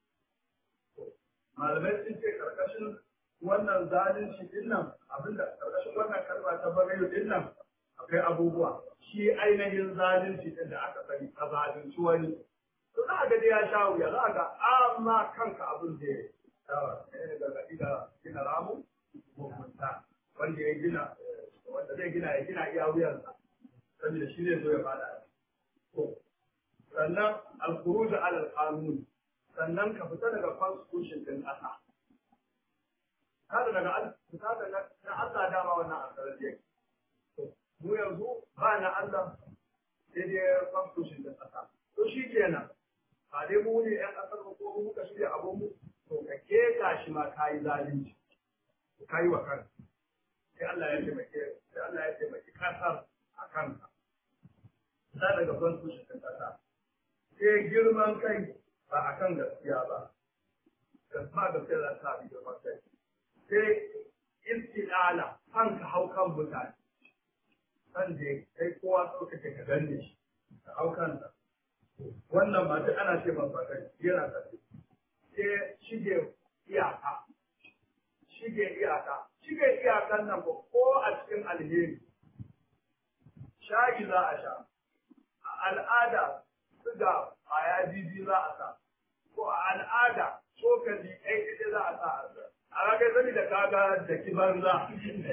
malamai sun ce karkashin wannan zalunci din nan abinda karkashin wannan kalma ta bagayo din nan akwai abubuwa shi ainihin zalunci din da aka sani ka zalunci wani to za a ga dai ya sha wuya za a ga amma kanka abin da ya yawa gargaɗi da gina ramu mugunta wanda ya gina wanda zai gina ya gina iya wuyansa saboda shi zai zo ya fada to sannan al-khuruj ala al-qanun sannan ka fita daga constitution din ƙasa kada daga fita daga na Allah dama wannan asarar yake mu yanzu ba na Allah sai dai constitution din ƙasa to shi kenan ba dai mu ne ƴan ƙasar ko mu muka shirya abun mu to ka keta shi ma kayi zalunci kayi wa kanka sai Allah ya taimake sai Allah ya taimaki ƙasar a kanka za daga constitution din ƙasa sai girman kai ba a kan gaskiya ba ba gaskiya za ta bi girman kai sai istidala kan ka hau kan mutane kan da kai kowa so kake ka danne shi ka hau kansa wannan ba duk ana ce masa kai yana tafi sai shige iyaka shige iyaka shige iyakan nan ba ko a cikin alheri shayi za a sha a al'ada suga kwaya bibi za a sa ko a al'ada cokali ɗaya ɗaya za a sa a ragar sani da kaga da kibanza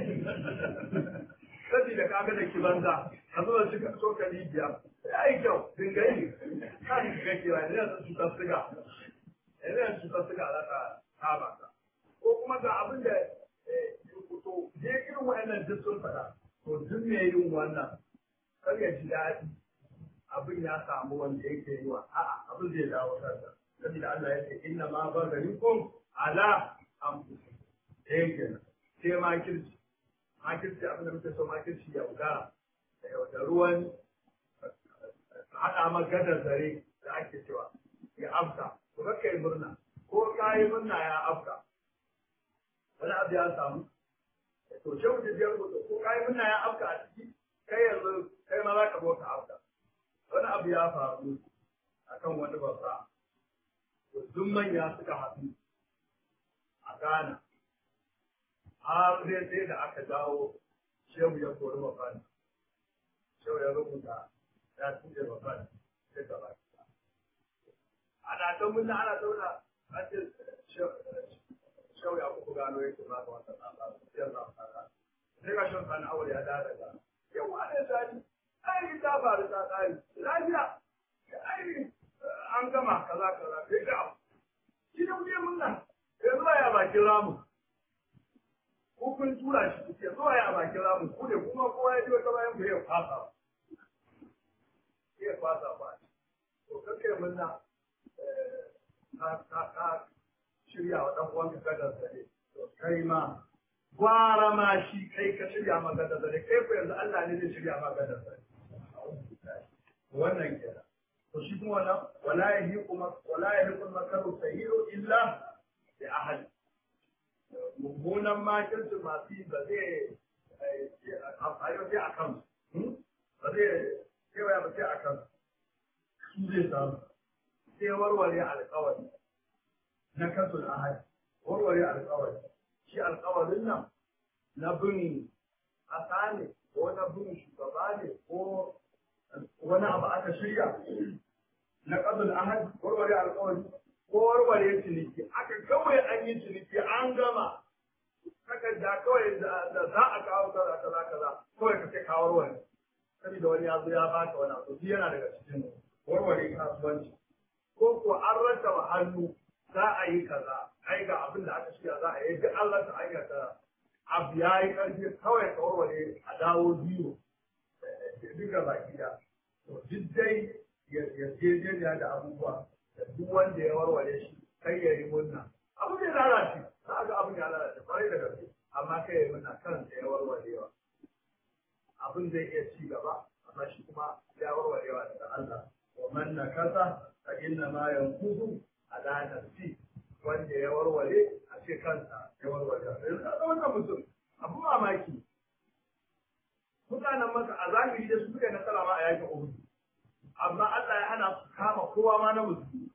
sani da kaga da kibanza a zuwa shi cokali biyar ya yi kyau dinga yi kan ga kira ne yanzu cutar siga yanzu cutar siga za ta kama ka ko kuma ga abin da to je irin wa'annan duk sun faɗa to duk me yin wannan kar ya ji daɗi abin ya samu wanda yake yi wa a'a abin zai dawo kansa saboda Allah ya ce inna ma bagarikum ala anfusikum eh kenan sai makirci makirci abin da muke so makirci ya wuga da ruwan haɗa magadar zare da ake cewa ya afka ko ka kai murna ko ka yi murna ya afka wani abu ya samu to ce mutum ya rubuta ko ka yi murna ya afka a ciki kai yanzu kai ma za ka zo ka afka wani abu ya faru akan wani babba duk manya suka haɗu a Ghana har zai sai da aka dawo shehu ya kori babban shehu ya rubuta ya tuje babban sai gaba ana ta munna ana zauna an ce shehu ya kuku gano yake ba ga wata tsaba sai za ka ka sai ga shan kan aure ya da daga yau ne sani ai ta faru ta tsari lafiya ai an gama kaza kaza sai ga shi da wuce munna yanzu ba ya bakin ramu ko kun tura shi kuke zuwa ya bakin ramu ku ne kuma kowa ya ji wata bayan ku ya fasa ya fasa ba to kake munna ka ka ka shirya wa dan uwanka gadar zare to kai ma gwara ma shi kai ka shirya ma gadar zare kai ko yanzu Allah ne zai shirya ma gadar zare wannan kenan to shi kuma wannan wala yahiqu wala yahiqu makaru sayyi'u illa bi ahad mummunan makirci masu yi ba zai amfani sai a kan ba zai kewaya ba sai a kan su zai samu sai warware alkawari na kasul ahad warware alkawari shi alkawarin nan na bin ƙasa ne ko na bin shugaba ne ko wani abu aka shirya na kasul ahad warware alkawari ko warware ciniki aka kawai an yi ciniki an gama takarda kawai da za a kawo kaza kaza kaza kawai ka ce kawo wani saboda wani ya zo ya baka wani abu shi yana daga cikin warware kasuwanci ko ko an rasa hannu za a yi kaza ai ga abin da aka shirya za a yi duk an rasa aikata abu ya yi karfi kawai ka warware a dawo biyu duka baki da to duk dai yarjejeniya da abubuwa da duk wanda ya warware shi kai ya yi murna abu zai lalace za ga abin ya lalace kwarai da gaske amma kai ya yi murna kan da ya warwarewa abin zai iya ci gaba amma shi kuma ya warwarewa daga Allah wa man nakasa fa inna ma yankudu ala nafsi wanda ya warware a ce kansa ya warware yanzu ka wannan mutum abu mamaki mutanen maka a zahiri da su suka yi nasara ma a yakin Uhud amma Allah ya hana su kama kowa ma na musulmi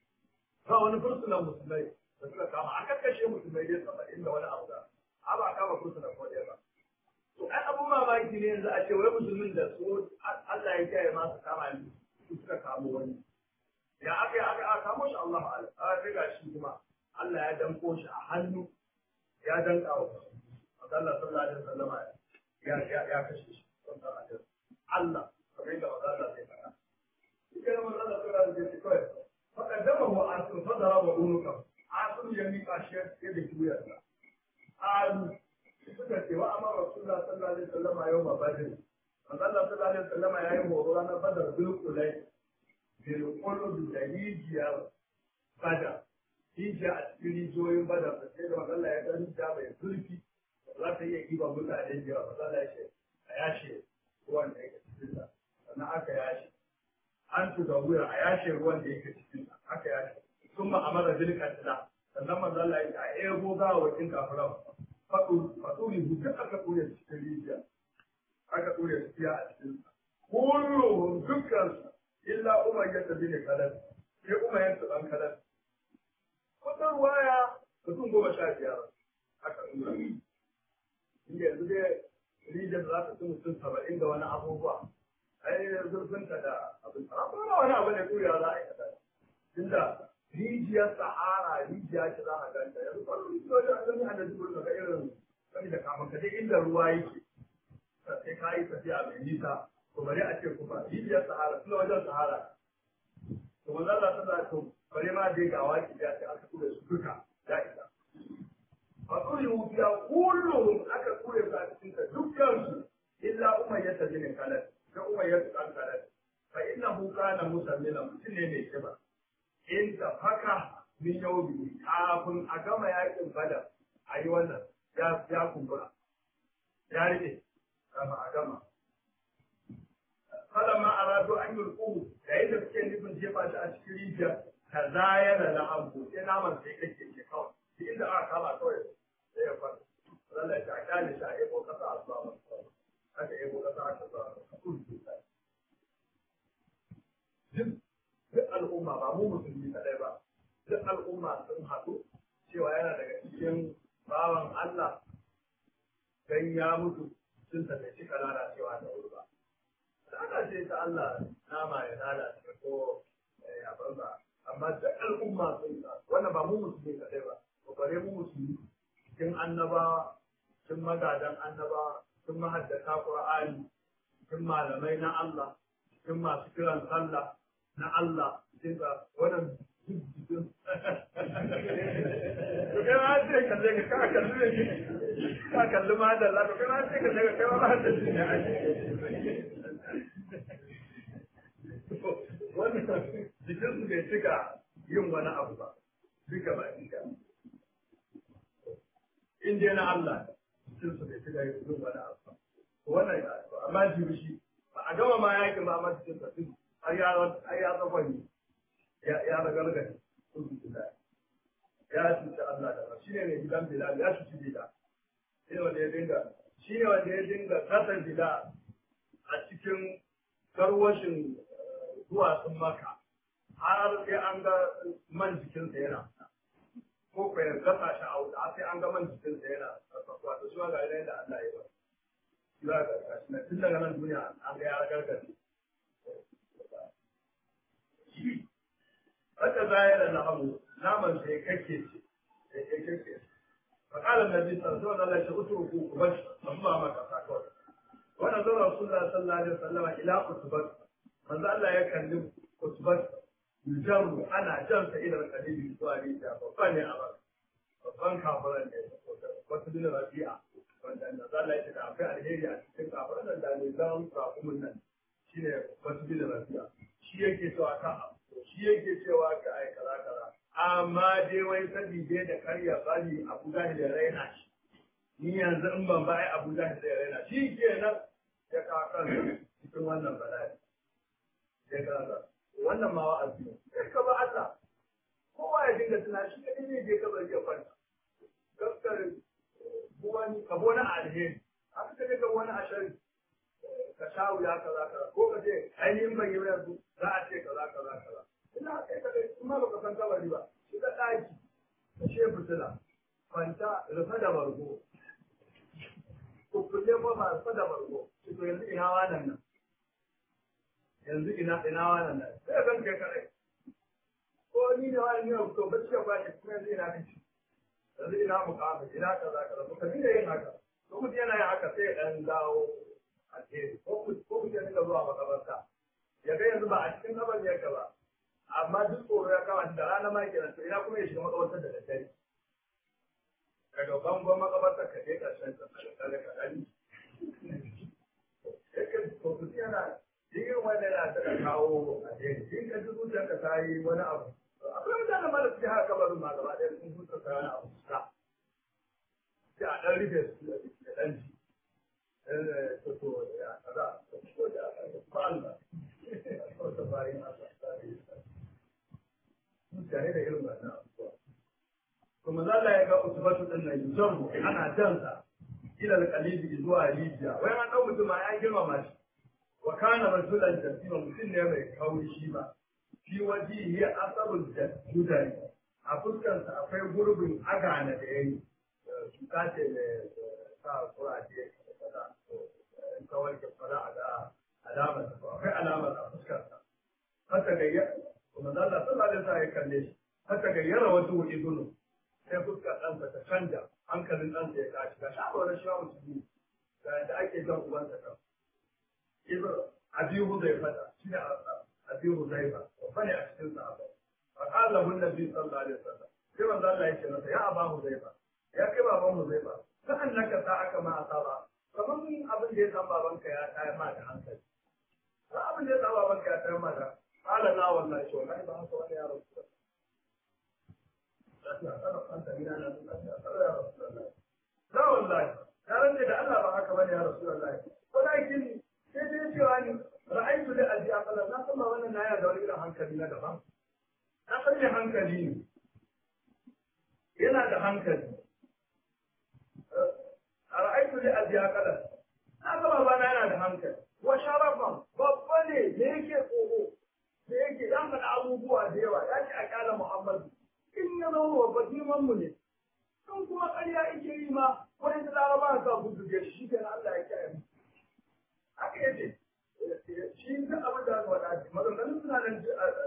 ba wani fursunan musulmai da suka kama a kakkashe musulmai dai saba'in da wani abu da a ba kama fursunan ko ɗaya ba to ai abun mamaki ne yanzu a ce wai musulmin da su Allah ya kiyaye masu kama ni su suka kamo wani ya aka yi aka aka kamo shi Allah ma'ala a riga shi kuma Allah ya danko shi a hannu ya danka wa Allah sallallahu alaihi wasallam ya ya ya kashe shi Allah kamar yadda Allah zai faɗa كان من الله تعالى بالذكر فقدمه عاصم فضرب عنقه عاصم يميق الشيخ يدك ويا قالوا suka ce wa amma rasulullah sallallahu alaihi wasallam yau ma badr manzo Allah sallallahu alaihi wasallam ya yi horo ranar badar bil kulai bil qulub da hijiya bada hijiya a cikin rijiyoyin badar da sai da manzo Allah ya ga hijiya mai zurfi za ta iya kiba mutane da yawa manzo Allah ya ce a yashe ruwan da yake cikin sa sannan aka yashe an tuga wuya a yashe ruwan da yake cikin sa aka yashe sun ma amara bil katla sannan manzo Allah ya ce a ego ga wakin kafiran fadu fadu ne duk aka ture cikin rijiya aka ture su a cikin sa kullu dukkan su illa umayya ta bin kadan sai umayya ta dan kadan wata ruwaya mutum goma sha biyar aka nuna inda yanzu dai rijiyar za ta ci mutum saba'in da wani abubuwa ai zurfinta da abin tsara ba wani abu ne kuriya za a yi kada tunda rijiyar sahara rijiya ce za a ganta yanzu kwallo rijiyoyi a zami a da zubur ga irin sani da kafin ka je inda ruwa yake sai ka yi tafiya mai nisa to bari a ce kuma rijiyar sahara suna wajen sahara to manzon Allah sallallahu alaihi bari ma dai ga waki da ta aka tura su duka da isa fa kuri wuya kullum aka tura su a cikin ta dukkan su illa umayyah bin kalal da umayyah bin kalal fa inna kana musammila mutum ne mai kiba in ta faka min yau biyu kafin a gama yakin badar a yi wannan ya ya kumbura ya rike kafin a gama kada ma aradu an yulqu da yadda suke nufin jefa shi a cikin rijiya ka zayana na abu sai naman sai kake ke kawai duk inda aka kama kawai sai ya fara Allah ya ta kale shi a yabo kasa a zuwa haka yabo kasa aka zuwa duk duk al'umma ba mu musulmi kadai ba duk al'umma sun haɗu cewa yana daga cikin bawan Allah dan ya mutu sun tafi cika lalacewa da wuri ba. Ana ce ta Allah nama ya lalace ko ya banza amma duk al'umma sun wannan ba mu musulmi kadai ba ko bare mu musulmi cikin annabawa cikin magadan annabawa cikin mahaddata Qur'ani cikin malamai na Allah cikin masu kiran sallah na Allah cikin ga wannan jikin to kai ma sai kalle ka ka kalli ne ka kalli ma da Allah to kai ma sai kalle ka kai ma da shi ne wannan jikin su bai cika yin wani abu ba duka ba duka in dai na Allah jikin su bai cika yin wani abu ba wannan amma jibi shi ba a gama ma yakin ba amma cikin sa har ya har ya tsafani ya ya ragargaje ya cuci Allah da ba shine ne gidan Bilal ya cuci Bilal shine wanda ya dinga shine wanda ya dinga kasar Bilal a cikin garwashin duwatsun maka har sai an ga man jikinsa yana ko ko ya gasa shi a wuta sai an ga man jikinsa yana wato shi ga idan da Allah ya yi shi ba ga shi tun daga nan duniya an ga ya ragargaje haka zaya da nahamu naman sai kake ce sai kai kake faqala nabi sallallahu alaihi wasallam utruku kubash amma ma ka sako wannan zan rasulullah sallallahu alaihi wasallam ila utbat manzo Allah ya kalli utbat yujaru ana jan sa ila kalibi zuwa rijiya babban ne a baka babban kafiran ne wata bin rabi'a wanda manzo Allah ya ce da akwai alheri a cikin kafiran da ne zan kafumin nan shine wata bin rabi'a shi yake cewa ka shi yake cewa ka ai kaza kaza amma dai wai sabi dai da karya bari Abu Jahil ya raina shi ni yanzu in ban ba ai Abu Jahil ya raina shi kenan ya ka kan cikin wannan bala'i ya ka wannan ma wa'azi ne sai ka ba Allah kowa ya dinga tuna shi ne ne je ka bari ya kwanta gaskar buwani ka bona alheri aka kaje ka wani ashari ka sha wuya kaza kaza ko ka ce ainihin ban yi yanzu za a ce kaza kaza kaza ina kai ka dai kuma baka san kabari ba shi da daki ka she fitila kwanta rufe da bargo ko kulle ko ba rufe da bargo shi to yanzu ina wannan nan yanzu ina ina wannan nan sai kan kai kare ko ni ne wani ne to bacci ba shi kuma yanzu ina kace yanzu ina mukamin ina kaza kaza to kabi da yin haka to mutum yana yin haka sai dan dawo alheri ko mutum ya dinga zuwa makabarta ya ga yanzu ba a cikin kabar ya ba amma duk tsoro ya kama da rana ma kenan to ina kuma ya shiga makabartar da daddare daga bangon makabartar ka je karshen ta kare ka dani yake to ku yana yin wanda yana da kawo alheri in ka ji zuciyarka ta yi wani abu akwai mutanen ma da suke haka kabarin ma gaba ɗaya sun zuciya ta wani abu sa sai a ɗan rufe su da ɗan ji mutane da irin wannan abubuwa. Kuma zalla ya ga usbatu din nan yujarru ana jansa ila alqalibi zuwa rijiya. Wai an dau mutum ya girmama shi. Wa kana rasulan jasima mutum ne mai kauri shi ba. Fi waji ya asabul judari. A fuskarsa akwai gurbin agana da yayi. Cuta ce mai sa kuraje kawai ka fara a ga alamar ta akwai alamar a fuskarsa haka gayyar kuma zalla sallallahu alaihi wasallam ya kalle shi haka gayyara wasu idunu sai fuskar ɗansa ta canja hankalin ɗansa ya tashi ga sha wani shi wa musulmi ga yadda ake jan ubansa kan ibn abi huzaifa shi ne abi huzaifa babba ne a cikin sahaba fa qala lahu nabi sallallahu alaihi wasallam sai manzo Allah ya ce masa ya aba huzaifa ya kai baban huzaifa ka annaka sa aka ma asaba kamar abin da ya san babanka ya tayar ma da hankali ba abin da ya san babanka ya tayar ma da qala la wallahi to wallahi ba haka wani ya rasu la wallahi ya rance da Allah ba haka bane ya rasulullahi walakin sai dai cewa ni ra'aytu da abi aqala na san ba wannan na ya da wani irin hankali na daban na san ne hankali ne yana da hankali a ra'aitu da abi aqala na san ba na yana da hankali wa sharafan babba ne da yake tsoro da yake ya faɗa abubuwa da yawa ya ce a kyala muhammadu in ya zama babba girman mu ne in kuma ƙarya ake yi ma wani da laraba sa gudu da shi kenan Allah ya kiyaye mu haka yace shi duk abin da aka faɗa maganganun suna nan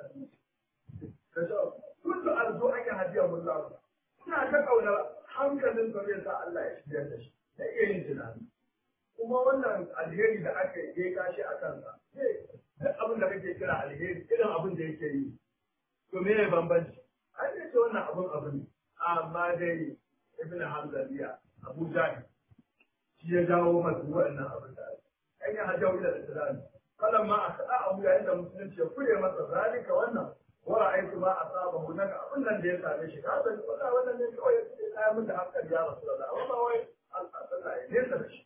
da shi kullu arzu an yi hadiya mullahu suna ta kauna hankalin sa zai sa Allah ya shirya da shi da iya yin tunani kuma wannan alheri da aka yi ya kashi a kansa duk abin da kake kira alheri irin abin da yake yi to me ne bambanci an ce ce wannan abin abu ne amma dai ibn hanzaliya abu jahi shi ya jawo masu waɗannan abin da an yi hajjau ila islami falan ma a kaɗa abu yayin da musulunci ya kure masa zalika wannan wara aiki ma a saba hu naga abin nan da ya same shi ka san wannan wannan ne kawai ya tsaya min da hankali ya rasu da amma ba wai Allah ya nesa da shi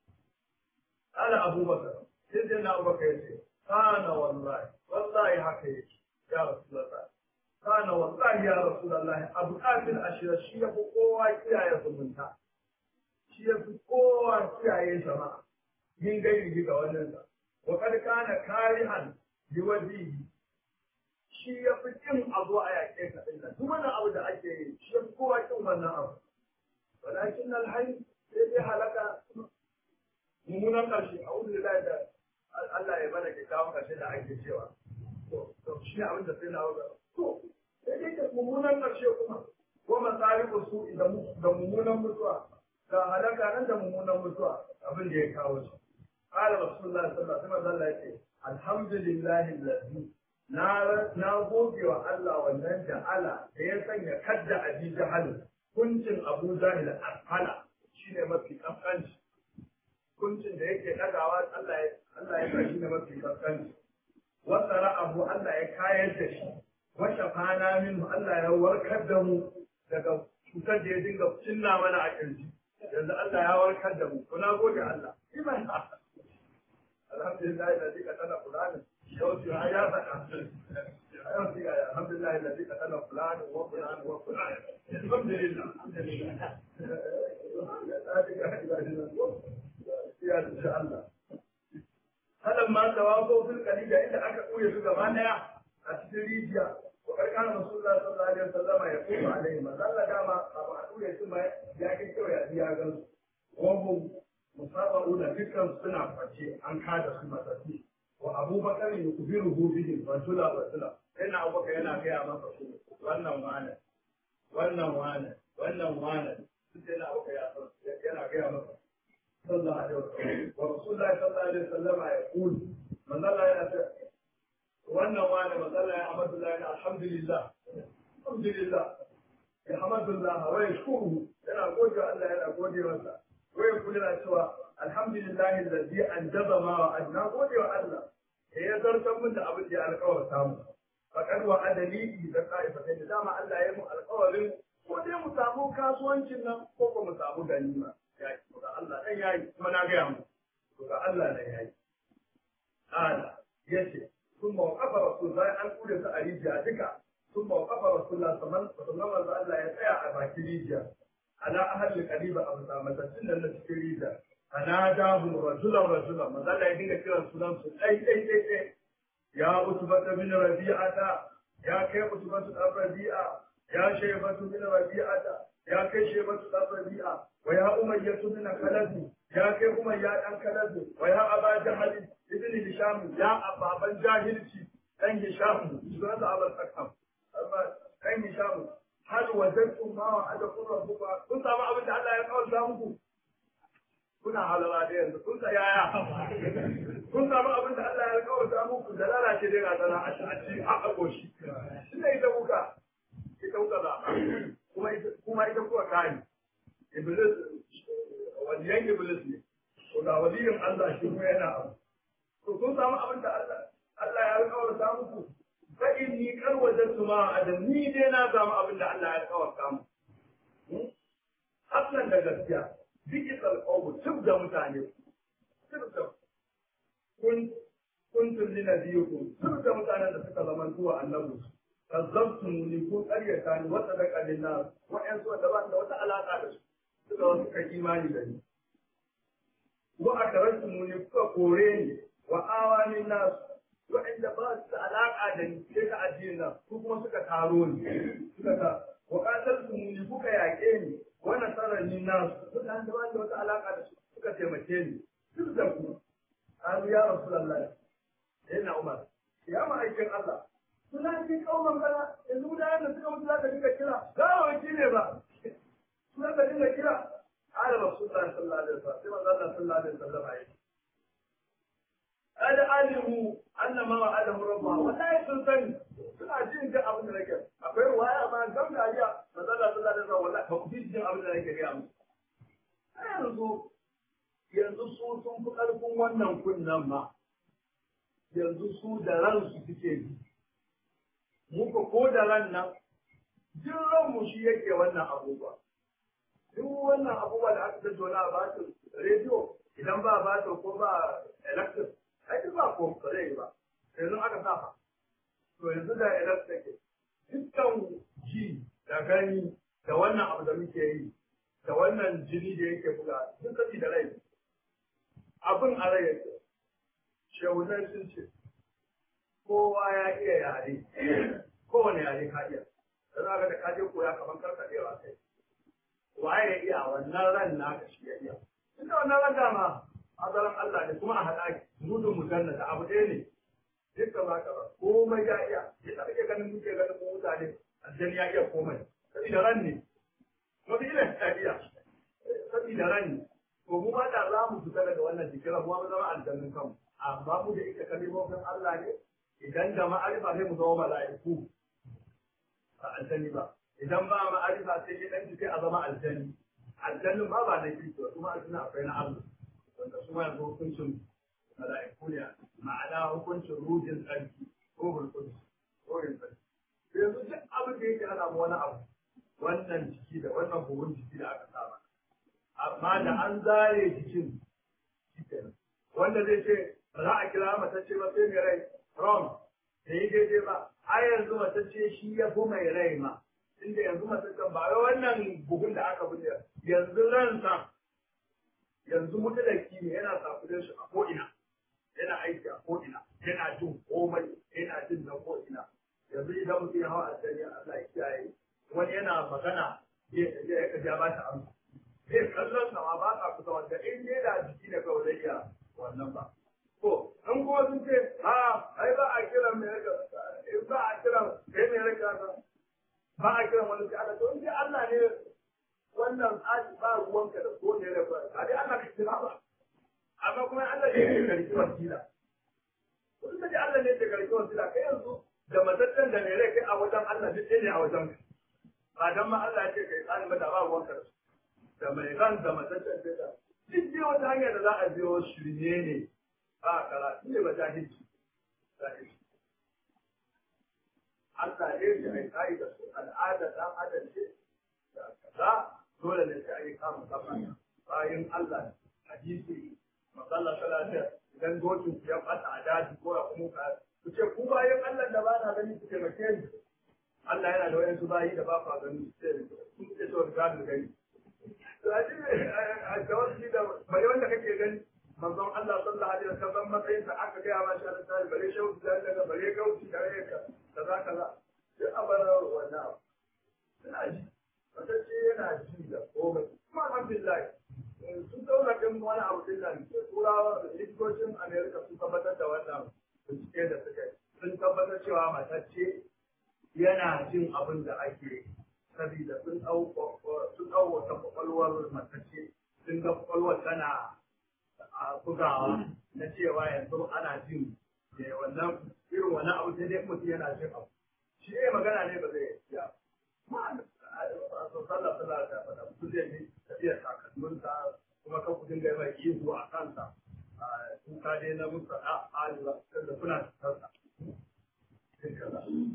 ala abubakar sai dai na abubakar ya ce kana wallahi wallahi haka yake ya rasu da kana wallahi ya rasulullah abu kafin ashira shi ya fi kowa kiyaye zumunta shi ya fi kowa kiyaye jama'a min gairi ga wannan sa wa kad kana karihan bi wajhihi shi ya fi kin abu a yake ka din duk wannan abu da ake yi shi ya fi kowa kin wannan abu walakin alhayy sai dai halaka mummunan karshe a wurin da Allah ya bada kyakkyawan karshe da ake cewa to shi abin da sai na to sai dai da mummunan ƙarshe kuma ko masarifu su da mummunan mutuwa ga halaka nan da mummunan mutuwa abin da ya kawo shi qala rasulullahi sallallahu alaihi wasallam yace alhamdulillahi allazi na na goge wa Allah wannan ja'ala da ya sanya kadda abi jahal kuncin abu jahil asfala shine mafi kaskanci kuncin da yake dagawa Allah ya Allah ya sa shi ne mafi kaskanci wasa ra'abu Allah ya kayar da shi washe fana min Allah ya warkar da mu daga cutar da ya dinga cinna mana a kirji yanzu Allah ya warkar da mu kuna gode Allah iman alhamdulillah da zika tana fulani yau ce ya faɗa yau ce alhamdulillah da zika tana fulani wa fulani wa fulani alhamdulillah alhamdulillah ya insha Allah halan ma tawafu fil qalida inda aka koya su gaba daya a cikin rijiya wa karkana rasulullah sallallahu alaihi wasallam ya kuma alaihi ma zalla dama abu a ture su ma ya kai kyau ya biya gan su wahum musabaru da dukkan suna kwace an kada su matsatsi wa abubakar ya kubiru hu bihi batula batula yana abubakar yana gaya masa su wannan wane wannan wane wannan wane duk yana abubakar yana gaya masa sallallahu alaihi wasallam wa rasulullah sallallahu alaihi wasallam ya kulu manzo Allah yana wannan wani matsala ya hamdulillah ya alhamdulillah alhamdulillah ya hamdulillah wa yashkuru yana gode wa Allah yana gode masa wa yaqulu yana cewa alhamdulillah alladhi anjaza ma wa adna gode wa Allah da ya zartar min da abin da ya alƙawarta mu faqad wa adali da qa'ifatain da dama Allah ya mu alƙawarin ko dai mu samu kasuwancin nan ko ko mu samu ganima ya ki ga Allah dan yayi kuma na ga mu to ga Allah dan yayi ala yace ثم وقف رسول الله أن كل سأريد ذلك ثم وقف رسول الله صلى الله عليه وسلم الله يتعى أباك ريجا على أهل القريبة أبو سامة سنة التي ريجا فناداهم رجلا رجلا ما زال يدين كلا سلام أي أي أي أي يا أتبة من ربيعة يا كي أتبة الربيعة يا شيبة من ربيعة يا كي شيبة الربيعة ويا أمية من خلد يا كي أمية أن خلد ويا أبا جهل ibn hisham ya ababan jahilci dan hisham sunan da abul sakam amma dan hisham hal wajadtum ma wa'adakum rabbuka kun samu abin da Allah ya kawo muku kuna halala da yanzu kun sa yaya kun samu abin da Allah ya kawo muku da lalace dai ga sana a ci a agoshi shine ita kuka ita kuka za kuma ita kuma ita kuka kai iblis waliyan iblis ne ko da waliyin Allah shi kuma yana abu to kun samu abin da Allah Allah ya alƙawarta muku inni kar wajadtu ma adam ni dai na samu abin da Allah ya kawarta mu Hassan da gaskiya digital qawm tub da mutane tub da kun kuntum linabiyukum tub da mutanen da suka zama zuwa annabi kazzabtum ni kun qaryata ni wa sadaqa linnas wa an su da ba da wata alaka da su suka wasu kan imani da ni wa akarastum ni kuka kore ni wa awani nas wa'anda ba su da alaka da ni sai ka addini na su kuma suka taro ni suka ta wa qataltum ni kuka yaƙe ni wa nasarani nas mutanen da ba da wata alaka da su suka taimake ni duk da ku an ya rasulullah yana umar ya ma'aikin Allah suna cikin kauman kana yanzu mutanen da suka mutu za ka dinga kira gawawaci ne ba su za ka dinga kira ala rasulullah sallallahu alaihi wasallam sai manzo Allah sallallahu alaihi wasallam ya kada alimu anna ma wa'adahu rabbuha wallahi sun sani suna jin ga abin da nake akwai ruwaya ma gam da aliya manzo Allah sallallahu alaihi wasallam wallahi ba ku ji jin abin da nake ga mu yanzu yanzu su sun fi ƙarfin wannan kunnan ma yanzu su da ransu suke bi muka ko da ran nan duk ranmu shi yake wannan abubuwa duk wannan abubuwa da aka tattauna a batin rediyo idan ba batin ko ba electric ai duk ba ko ba zai yi ba yanzu aka sa fa to yanzu da electric dukkan ji da gani da wannan abu da muke yi da wannan jini da yake buga sun sani da rai abin a rai yake shehunan sun ce kowa ya iya yare kowane yare ka iya da za ka da kaje koya kamar karkadewa kai waye ya iya wannan ran naka shi ya iya inda wannan ran dama azaran Allah ne kuma a haɗa mudun mujanna da abu ɗaya ne dukkan ba ka ba komai ya iya yadda kake ganin muke ganin mu mutane aljani ya iya komai sabida ran ne wata ila ya iya sabida ran ne to mu ba da za mu fita daga wannan jikiran mu ba zama aljannin kanmu amma mu da ita kalimomin Allah ne idan da ma'arifa sai mu zama mala'iku ba aljani ba idan ba ma'arifa sai ya dan sai a zama aljani aljannin ba ba na kirki ba kuma aljanna akwai na Allah wanda su ma yanzu hukuncin mala'iku ne ma'ana hukuncin rujin tsarki ko hulkun ko yin tsarki yanzu duk abin da yake hana mu wani abu wannan jiki da wannan buhun jiki da aka saba amma da an zare jikin wanda zai ce ba za a kira matacce ba sai mai rai wrong da yi daidai ba a yanzu matacce shi ya fi mai rai ma inda yanzu mataccen ba wai wannan bugun da aka bude yanzu ransa yanzu mutalaki ne yana sakudin shi a ko'ina yana aiki a ko'ina yana jin komai yana jin na ko'ina yanzu idan mutum ya hawa a Allah ya kiyaye wani yana magana ya ya ba ta amsa zai kallon sama ba ka kusa wanda in dai da jiki da kawai zai iya wannan ba. To, in kuma sun ce, a, ai ba a kiran mai raka, ba a kiran kai mai raka ba a kiran wani sai Allah, to in dai Allah ne wannan tsari ba ruwanka da ko ne raka, a dai Allah ka kira ba. Amma kuma Allah ne ke karki wasila. Kun ta ji Allah ne ke karki wasila, kai yanzu da mataccen da mai rai kai a wajen Allah duk ne a wajen ka. Ba dan ma Allah ya ce kai tsari ba da ba ruwanka da su. da mai ran da mataccen da duk dai wata hanyar da za a biyo shirye ne ba karatu ne ba jahilci jahilci Allah ne ya yi kai da su al'ada dan adam ce da kaza dole ne sai a yi kama kafa bayan Allah hadisi masalla salata idan dokin ku ya fata a daji ko ya kuma ka ku ce ku bayan Allah da ba na gani ku taimake ni Allah yana da wayansu bayi da ba ku gani sai ku ce to ga gani a tawassuli da bare wanda kake gani manzon Allah sallallahu alaihi wasallam matsayin sa aka ga ma sha Allah bare shehu da daga bare gauci da rayuka kaza kaza duk abara wannan ina ji wata ce yana ji da komai kuma alhamdulillah sun daura kan wani abu din nan turawa da likitocin America sun tabbatar da wannan bincike da suka yi sun tabbatar cewa matacce yana jin abin da ake sabida sun ɗau sun ɗau wata kwakwalwar matacce sun ga kwakwalwar tana a bugawa na cewa yanzu ana jin da wannan irin wani abu sai dai mutum yana jin abu shi ne magana ne ba zai iya ma a sallah sallah da fada mutum zai yi tafiya takalminsa kuma kan kudin ga mai ihu a kansa kuka dai na musa a aliwa da kuna tattarsa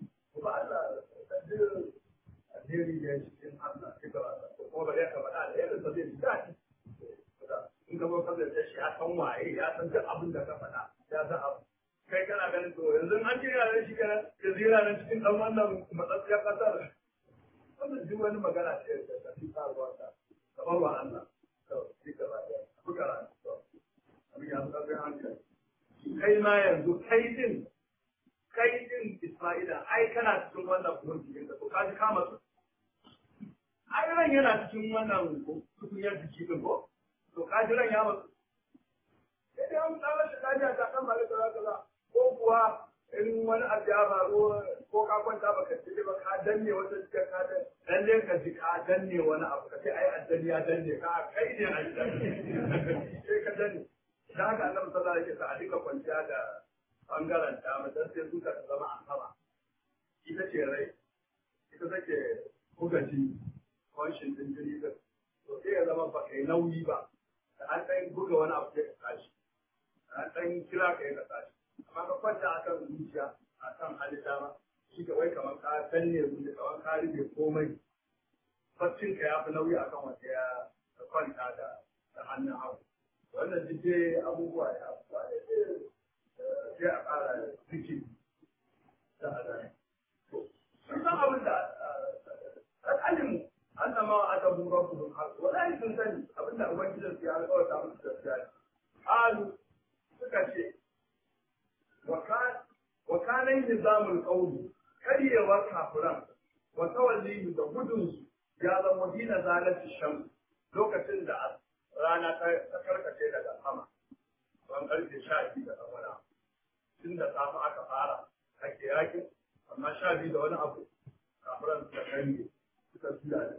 ya san waye ya san duk abin da ka faɗa ya san abu kai kana ganin to yanzu an ce yana shi kana yanzu yana nan cikin dan wannan matsatsiyar kasar wannan duk wani magana ce da ta fi faruwa ta kamar wa Allah to shi gaba da kuka ran to abin ya fi ƙarfin hankali kai ma yanzu kai din kai din Isma'ila ai kana cikin wannan kurkun da to ka ji kama su ai ran yana cikin wannan tukunyar jiki din ko to ka ji ran ya mutu sai dai an tsara shi lafiya ta kan malaka za ka ko kuwa in wani abu ya faru ko ka kwanta baka ci ba ka danne wata cikin ka dan lalle ka ji ka danne wani abu ka ce ai addani ya danne ka kai ne a sai ka danne da haka annabi sallallahu alaihi wasallam a duka kwanciya da bangaren ta mutan sai zuka ta zama a sama ita ce rai ita take buga jini kwanshin din jini din to sai ya zama ba kai nauyi ba da an ɗan buga wani abu sai ka tashi an ɗan kira ka yi ka tashi amma ka kwanta a kan zuciya a kan halitta ma shi ka wai kamar ka danne zuciya kamar ka rufe komai baccin ka ya fi nauyi a kan wanda ya kwanta da da hannun hagu wannan duk dai abubuwa ne abubuwa ne sai a ƙara zikiri da azani sun san abin da al'alimu an zama a tabu rabu da haƙu wala sun sani abin da ubangijin su ya alƙawarta musu gaskiya ne alu suka ce wa kanan nizamul qawli karyewar kafiran wa tawallihi da gudunsu ya zama dina zalati shams lokacin da rana ta karkace daga sama ban karfe sha biyu da wani abu tun da safe aka fara ake yakin amma sha biyu da wani abu kafiran suka kange suka juya da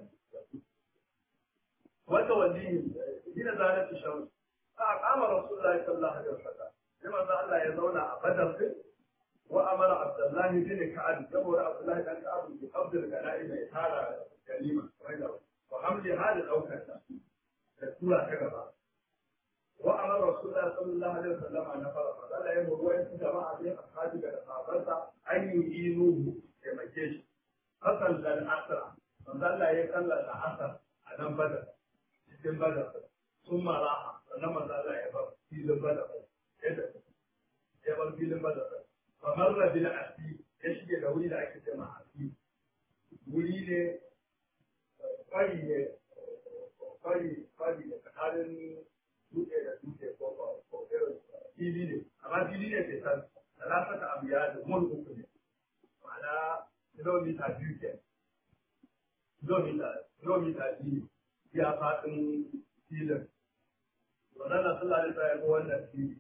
wata waliyin dina zalati shams fa kama rasulullahi sallallahu alaihi wasallam sai manzo Allah ya zauna a badar din wa amara abdullahi bin ka'ab saboda abdullahi dan ka'ab bi qabdil ganaim ya tara ganima wa hamli hada daukar ta da tura ta gaba wa amara rasulullahi sallallahu alaihi wasallam an fara fa Allah ya murwa yin jama'a bin ashabi da sahabbansa an yi inuhu ya make shi hasan dan asra manzo Allah ya kallata asar a nan badar cikin badar sun maraha sannan manzo Allah ya bar filin badar ya bar filin badar fa marra bil asi ya shige da wuri da ake ce ma asi wuri ne kwari ne kwari kwari ne tsakanin dutse da dutse ko ko fili ne amma fili ne ke san talatata abiya da mun uku ne ma'ana kilomita biyu ke kilomita kilomita biyu ya faɗin filin wannan na sallah da ya ga wannan fili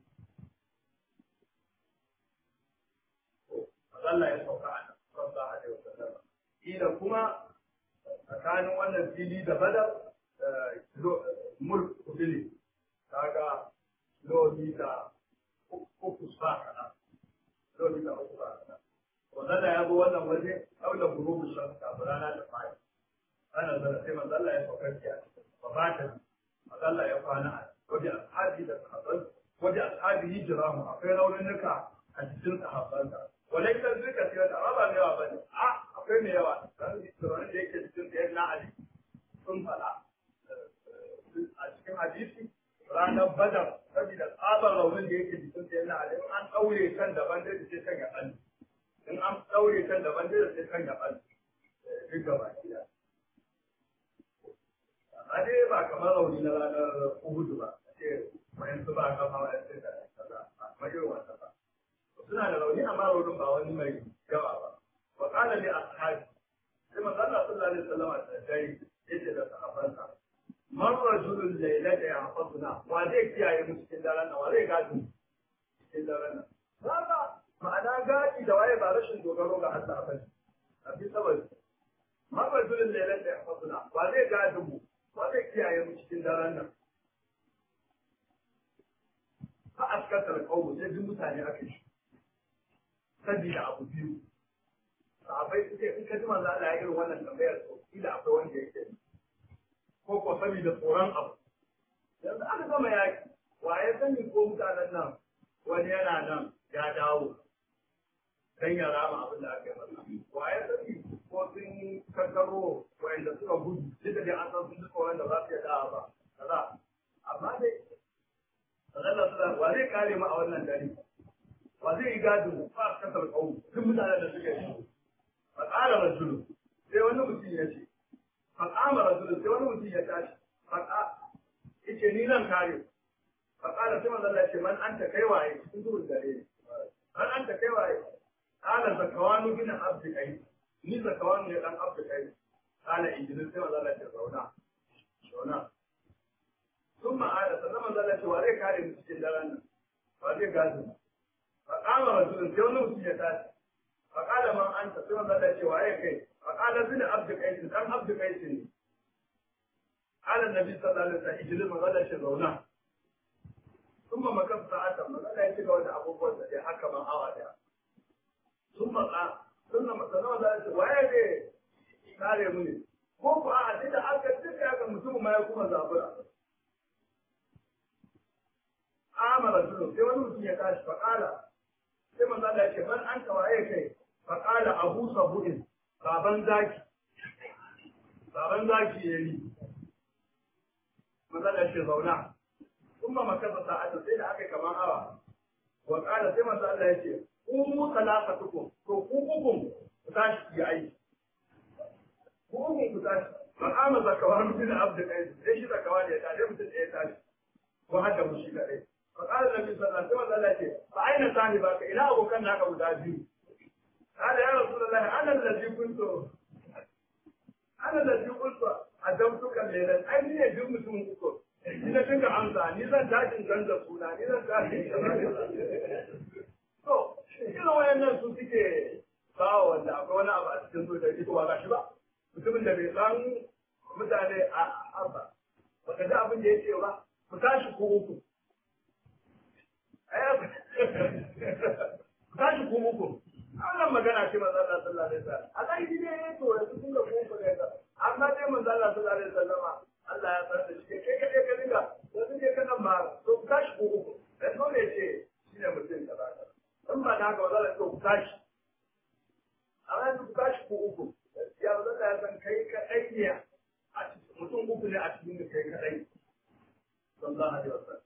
Allah ya sauka a nan sallallahu alaihi wasallam ila kuma tsakanin wannan fili da badar mulk kudini kaga kilomita uku sa kaɗan kilomita uku sa kaɗan wannan ya ga wannan waje kaula gurubu shan kafin rana da fari ana zara sai manzo Allah ya sauka biya ba ba ta manzo Allah ya kwana a waje ashabi da sahabban waje ashabi hijramu akwai raunuka a cikin sahabbansa walai kan duka sai da ba mai yawa bane a akwai mai yawa dan tsoron da yake cikin da na ali sun fada a cikin hadisi ranar badar saboda tsabar raunin da yake cikin da na ali an daure kan daban da sai kan ya bani in an daure kan daban da sai kan ya bani duk gaba ɗaya a dai ba kamar rauni na ranar uhudu ba ce wayansu ba kama wayansu da kaza ba kamar irin wasa ba suna da rauni amma raunin ba wani mai yawa ba wa qala li ashabi sai manzo Allah sallallahu alaihi wasallam da dai yace da sahabbansa man rajulun laylata yahfazuna wa zai kiyaye mu cikin daren nan wa zai gadi cikin daren nan ba ma'ana gadi da waye ba rashin dogaro ga Allah ba ne a fi saboda man rajulun laylata yahfazuna wa zai gadi mu wa zai kiyaye mu cikin daren nan fa askatar qawmu sai duk mutane aka shi sabida abu biyu sahabbai suke in ka ji manzo Allah ya irin wannan tambayar to kila akwai wanda yake ko ko sabida tsoron abu yanzu aka gama yaki wa ya sani ko mutanen nan wani yana nan ya dawo dan ya rama abin da aka yi masa wa ya sani ko sun kankaro wanda suka gudu duk da dai an san sun ji tsoron da za su iya dawa ba kaza amma dai Allah sallallahu wa zai kare mu a wannan dare wa zai yi gadin fa kasar kaum duk mutanen da suke yi fa qala rajulu sai wani mutum ya ce fa qama rajulu sai wani mutum ya tashi fa yace ni zan kare fa qala sai manzo Allah ya ce man anta kai waye cikin duhun dare ne man anta kai waye qala zakawanu bin abdi kai ni zakawanu ne dan abdi kai qala injinin sai manzo Allah ya ce zauna zauna sun ma'ada sannan manzo Allah ya ce wa zai kare mu cikin daren nan wa zai gazi فقال رجل sai wani mutum ya tashi فقال من انت sai manzo Allah ya ce waye kai فقال bin abd qais dan abd qais ne قال النبي صلى الله عليه وسلم اجلس manzo Allah ya ce zauna ثم مكث ساعة manzo Allah ya ce ga wani abubuwan da ya haka man awa da ثم قال ثم manzo Allah ya ce waye ne kare mu ne ko ko a da aka tuka ga mutum ma ya kuma zabura amara dulu sai wani mutum ya tashi faƙala sai manzo Allah ya ce ban an tawaye kai faƙala abu sabu'in baban zaki baban zaki ya yi manzo Allah ya ce zauna kuma makasa sa'ata sai da aka kaman awa wa ƙala sai manzo Allah ya ce umu salafatukum to ku ukun ku tashi ki aiki ku ukun ku tashi fa'ama zakawan bin abdu qais sai shi zakawan ya tashi mutum da ya tashi ko hadda mu shi kadai فقال النبي صلى الله عليه وسلم فأين صاحبك إلى أبو كان هكا مدابي قال يا رسول الله أنا الذي كنت أنا الذي قلت أدمتك الليلة أين يجب مسلم كتب Ina kinga amsa, ni zan tashin canza suna, ni zan tashin To, irin wayannan su suke kawo wanda akwai wani abu a cikin so da ita ba gashi ba. Mutumin da bai san mutane a arba. Baka ji abin da ya ce ba, ku tashi ko uku. tashi ku muku wannan magana ce manzo Allah sallallahu alaihi wasallam a kai ne to da su da ku ne ka amma dai manzo Allah sallallahu alaihi wasallam Allah ya san da shi kai kai ka dinga da su je ka nan ma to tashi ku muku da to ne ce shine mutum kaza in ba da haka wazala to ku tashi amma ku tashi ku uku ya manzo Allah ya san kai kadai ne a cikin mutum uku ne a cikin kai kadai sallallahu alaihi wasallam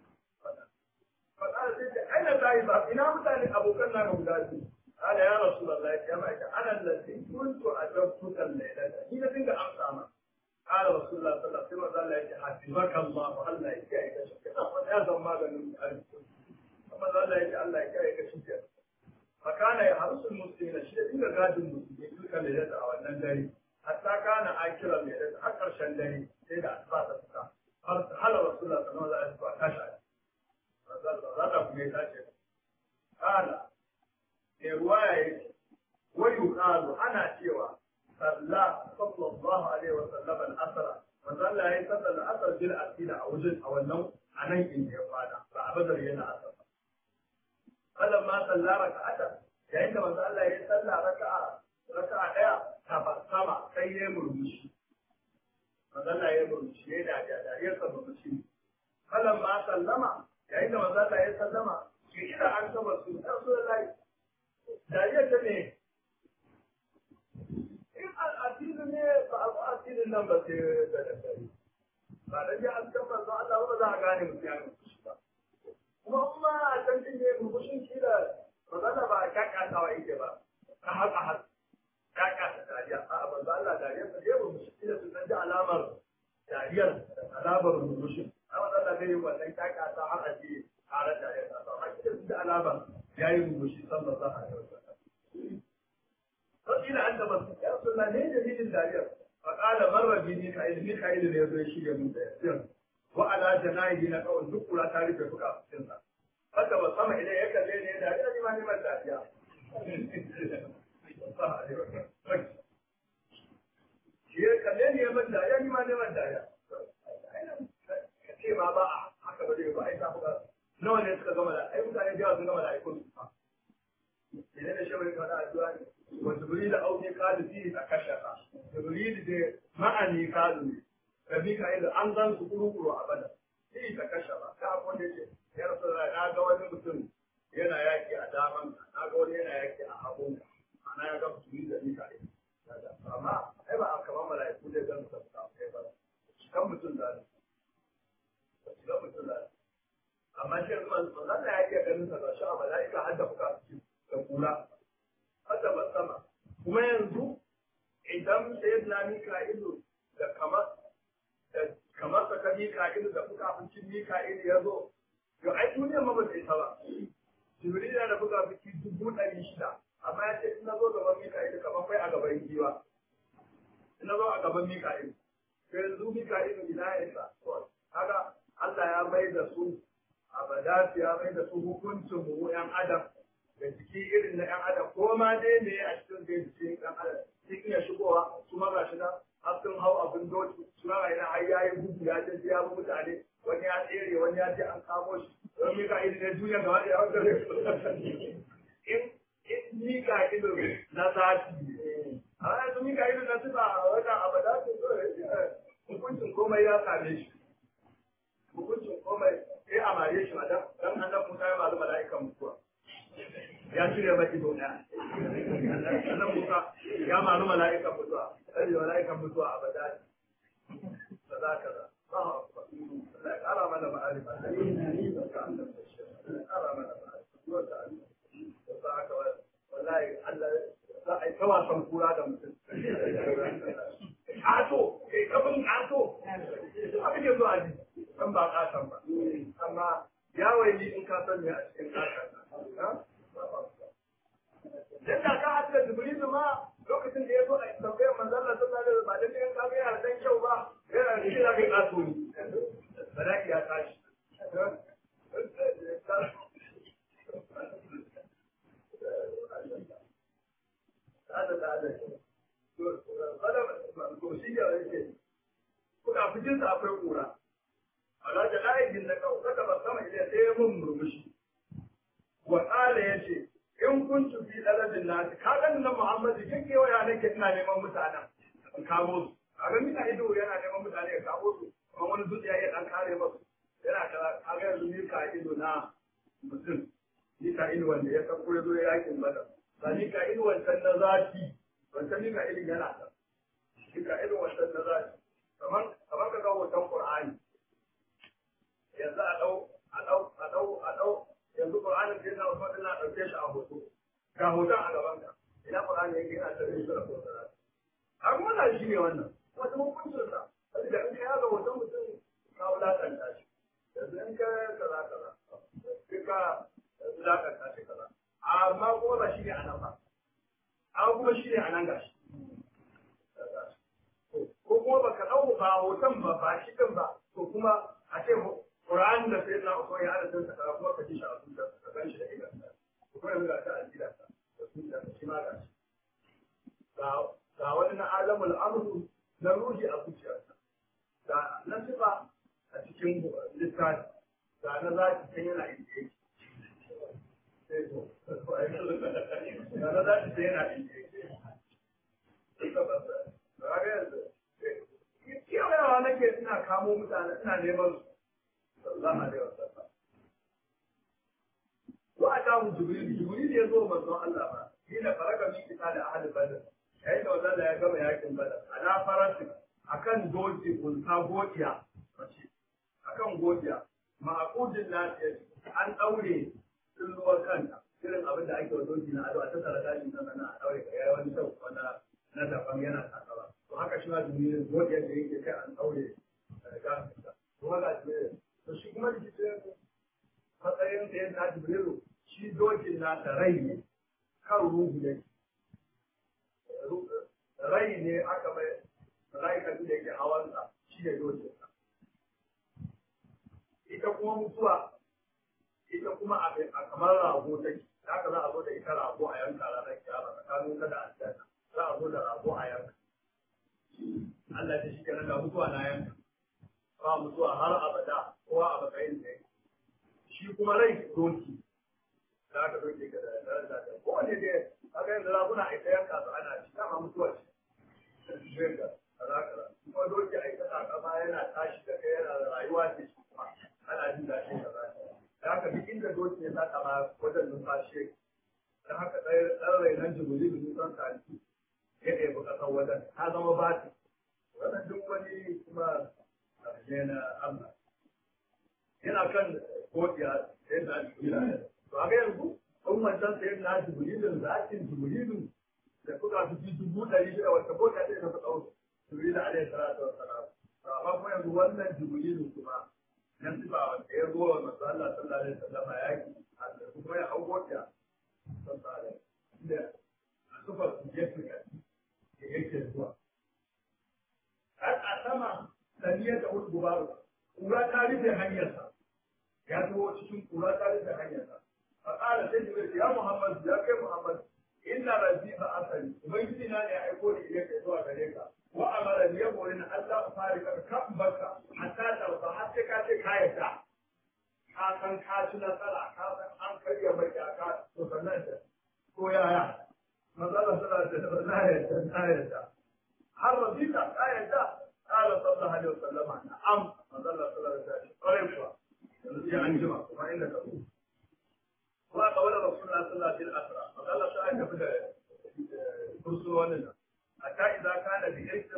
فقال سيدي أين ذاهب إلى متى أبوكنا مدازي قال يا رسول الله يا معك أنا الذي كنت أجبتك الليلة هنا تنك أمسامة قال رسول الله صلى الله عليه وسلم حفظك الله الله يكايك شكرا يا زمان من ثم ظل يجي الله يكايك شكرا فكان يحرس المسلمين الشيء إلا قاد المسلمين تلك الليلة أو النجاري حتى كان آكل الليلة أكثر شندري سيدة أسفات السكا هل رسول الله صلى الله عليه وسلم كشعر zata kuma ya tace kana ne ruwaya yake wani yuqalu ana cewa salla sallallahu alaihi wa sallam al-asr manzo Allah ya sallar al-asr bil asila a wajen a wannan anan inda ya fada ba a badar yana asar falan ma salla raka'ata yayin da manzo Allah ya salla raka'a raka'a daya ta sama sai ya murmushi manzo Allah ya murmushi ya da da ya murmushi falan ma sallama yayin da manzo Allah ya sallama shi ida an saba su da su da lai dariya ta ne in al'adini ne ba a ba addinin nan ba sai da da dare ba da ya an saba su Allah ba za a gane mutum ya mutu ba kuma kuma a can din ne murmushin shi da manzo ba kakkasawa yake ba ka haka haka kakasa dariya a manzo Allah dariya ta je murmushi da su san alamar dariyar alamar murmushin amma da gani wannan kaka ta har aje tare da ya ta amma kidan da alama yayi rubushi sallallahu alaihi wasallam to ina anta bas ya sunna ne da hidin dariyar fa qala marra bi ni ka ilmi ka ilmi ya zo ya shirya mun da yasir wa ala janahi na kawai duk kula ta rufe fuka cikin sa haka ba sama idan ya kalle ne da ya ji ma ne man dariya shi ya kalle ne ya man dariya ni ma ne man dariya ce ma ba a haka ba zai ba ai tafi ba nawa ne suka gama da ai mutane da yawa sun gama da aikon su fa idan da shawari ka da addu'a ne wa jibril au ne kalu fi a kashaka jibril da ma'ani kalu ne rabi ka ila an gan su kuru kuru a bada fi ta kashaka ta akwai da ce ya rasu na ga wani mutum yana yaki a daman na ga wani yana yaki a hagun ana ya ga mutum da ni ka amma ai ba a kamar mala'iku da gan su ta kai ba kan mutum da ne manzon Allah ya iya ganin sa gashi a mala'ika har da fuka da kula har da basama kuma yanzu idan sayyidina Mika'ilu da kamar da kamar sa ka Mika'ilu da fuka fucin Mika'ilu ya zo yau ai duniyar ma ba ta isa ba Jibril da fuka fuci dubu ɗari shida amma ya ce in na zo gaban Mika'ilu kamar kai a gaban giwa in na zo a gaban Mika'ilu yanzu Mika'ilu ina ya isa kaga Allah ya mai da su abada ya mai da su hukuncin mu yan adam da jiki irin na yan adam ko ma dai ne a cikin da jikin yan adam sun iya shigowa su ma ga shi na har sun hau abin doki su ma ga har yayi gudu ya je ya bi mutane wani ya tsere wani ya je an kamo shi don Mika'ilu ne duniya gaba da yawon dare in in Mika'ilu na sati a yanzu Mika'ilu na tuba a wajen abada hukuncin komai ya same shi hukuncin komai sai a mare shi madan dan annabi Musa ya malu mala'ikan mutuwa ya cire maki dona annabi Musa ya malu mala'ikan mutuwa sai mala'ikan mutuwa abada kaza kaza Allah ya kara mana ma'arifa Allah ya kara mana ma'arifa wallahi Allah za a yi ta wasan kura da mutum Ato, kai kafin ato, abin da zuwa ji, san ba ƙasan ba. Amma ya waili in ka san me a cikin ƙasan. Dan da ka haɗu da Jibrilu ma lokacin da ya zo a tambayar manzon Allah sallallahu alaihi wasallam ba dan kan kaga yana dan kyau ba, yana da shi zaka ƙaso ni. Sadaki ya tashi. Hada da hada. Kuna fitin sa akwai kura. ala da la'ibin da kawo saka ba sama idan sai ya mun murmushi wa qala yace in kuntu fi dalabin nas ka ga nan Muhammad kin ke waya nake ina neman mutanen in kawo su a ga mina ido yana neman mutane ya kawo su kuma wani zuciya ya dan kare masu yana da kaga yanzu ni ka ido na mutum ni ka ido wanda ya san kure zo yakin bada ba ni ka ido wancan na zaki wancan ni ka ido yana da ni ka ido wancan na zaki kamar kamar ka ga hoton Qur'ani yanzu a ɗau a ɗau a ɗau a ɗau yanzu Qur'anin da yana wasu ina ɗauke shi a hoto ga hoton a gaban ka ina Qur'ani yake yana tare da sura ko sura a kuma na shi ne wannan wata hukuncin sa saboda in ka yaga hoton mutum ka wulakanta shi yanzu in ka kaza kaza sai ka wulakanta shi kaza amma kuma ba shi ne a nan ba amma kuma shi ne a nan gashi ko kuma baka ɗau ba hoton ba ba shi ɗin ba to kuma a ce Qur'an da sai na uku ya adadin sa kaza kuma ka ji shi a zuciya ka gan shi da idan sa kuma yanzu ga ta aljida sa da zuciya ka shi ma ga shi ga ga wani na alamul amru na ruhi a zuciyarsa ga na sifa a cikin littafi ga na zaki can yana inda yake sai to ga na zaki can yana inda yake ga yanzu yawa nake ina kamo mutane ina neman su sallallahu alaihi wasallam wa ata jibril jibril ya zo manzon Allah ba ina faraka min kita da ahli badr yayin da wannan ya gama yakin badr ana farasi akan doki kunta godiya mace akan godiya ma'aqudin lafiya an daure tsulluwar kanta irin abin da ake wa doki na ado a tattara gashin nan na daure ga yayi wani shau wanda na daban yana takara to haka shi ma jibril godiyar da yake kai an daure gashin sa kuma ga jibril to shi kuma jibril matsayin da ya ta jibril shi dokin na ta rai ne kan ruhu ne rai ne aka mai mala'ikan da yake hawansa shi ne dokin sa ita kuma mutuwa ita kuma a kamar rago take haka za a zo da ita rago a yanka ranar kiyama tsakanin ta da aljanna za a zo da rago a yanka Allah ya shi kenan ga mutuwa na yanka ba mutuwa har abada kowa a matsayin da shi kuma rai doki da aka doke ka da daraja da kowane da aka yanzu raguna a ita yanka su ana ci dama mutuwa ce zai ga kaza kaza kuma doki a ita takama yana tashi da kai yana da rayuwa ce shi kuma ana jin daɗin kaza da haka duk inda doki ya saka ma wajen numfashi da haka ɗan rai nan jibuli da nisan tarihi ya ɗebi ƙasar wajen ta zama bati wannan duk wani kuma ƙarshe na Allah yana kan kokiya sai da jibril to a ga yanzu kun wancan sai na jibrilin zakin jibrilin da kuka fi ji dubu ɗari shida wata kokiya sai ta ɗau jibril alaihi salatu wassalam to amma kuma yanzu wannan jibrilin kuma na sifa wanda ya zo wa masu Allah sallallahu alaihi wasallam yaki a kuma ya hau kokiya sallallahu alaihi da a sufar su gefe da yake zuwa har a sama saniyar da wani gubaru kura ta rufe hanyarsa ya zo cikin kura ta rufe hanyarsa a ƙara sai da ya muhammad ya kai muhammad inna rabbi ba asali ubangiji na ne ya aiko ni idan ka zuwa gare ka wa amara ni ya bori na Allah fari ka kan baka hatta tarfa har sai ka ce ka yarda ka san ka ci nasara ka san an karya mai ka to sannan da ko yaya manzala sallallahu alaihi wasallam la yarda la yarda har rabita la yarda قال صلى الله عليه وسلم نعم ما ظل صلى الله عليه وسلم قريب الذي أنجم وما إنك وقال رسول الله صلى الله عليه وسلم فقال تعالى كفر برسولنا حتى إذا كان بإيش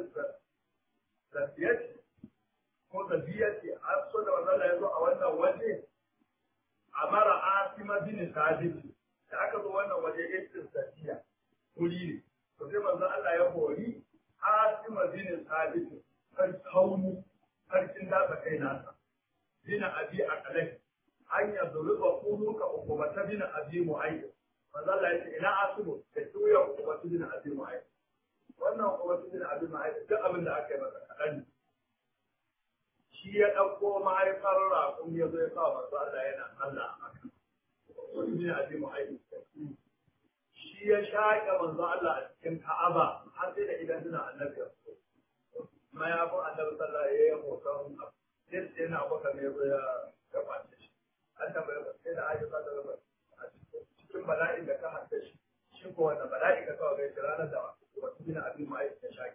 لفيت ko tafiyarci har so da wannan ya zo a wannan waje a mara asima bin sabit da aka zo wannan waje irin tafiya kuri ne to sai manzo Allah ya hori asima bin sabit kan kauni sarkin datsa kai nasa bina abi a kalai an ya zuri ba kunu ka hukumata bina abi mu'ayyid manzo Allah ya ce ina asubu da tuya hukumata bina abi mu'ayyid wannan hukumata bina abi mu'ayyid duk abin da aka yi masa kaɗan shi ya ɗauko mahaifar raƙum ya zo ya sa manzo Allah yana Allah a haka wani bina abi mu'ayyid shi ya shaƙe manzo Allah a cikin Ka'aba har sai da idan suna annabi ya so ma ya fi annabi sallah ya yi hoton sai sai na baka ne ya gabace shi an tambaye ba sai da ayyuka da gaba cikin bala'in da ka hadda shi shi ko wannan bala'i ka kawo gaishe ranar da wasu bin abin ma'aikata ya shaki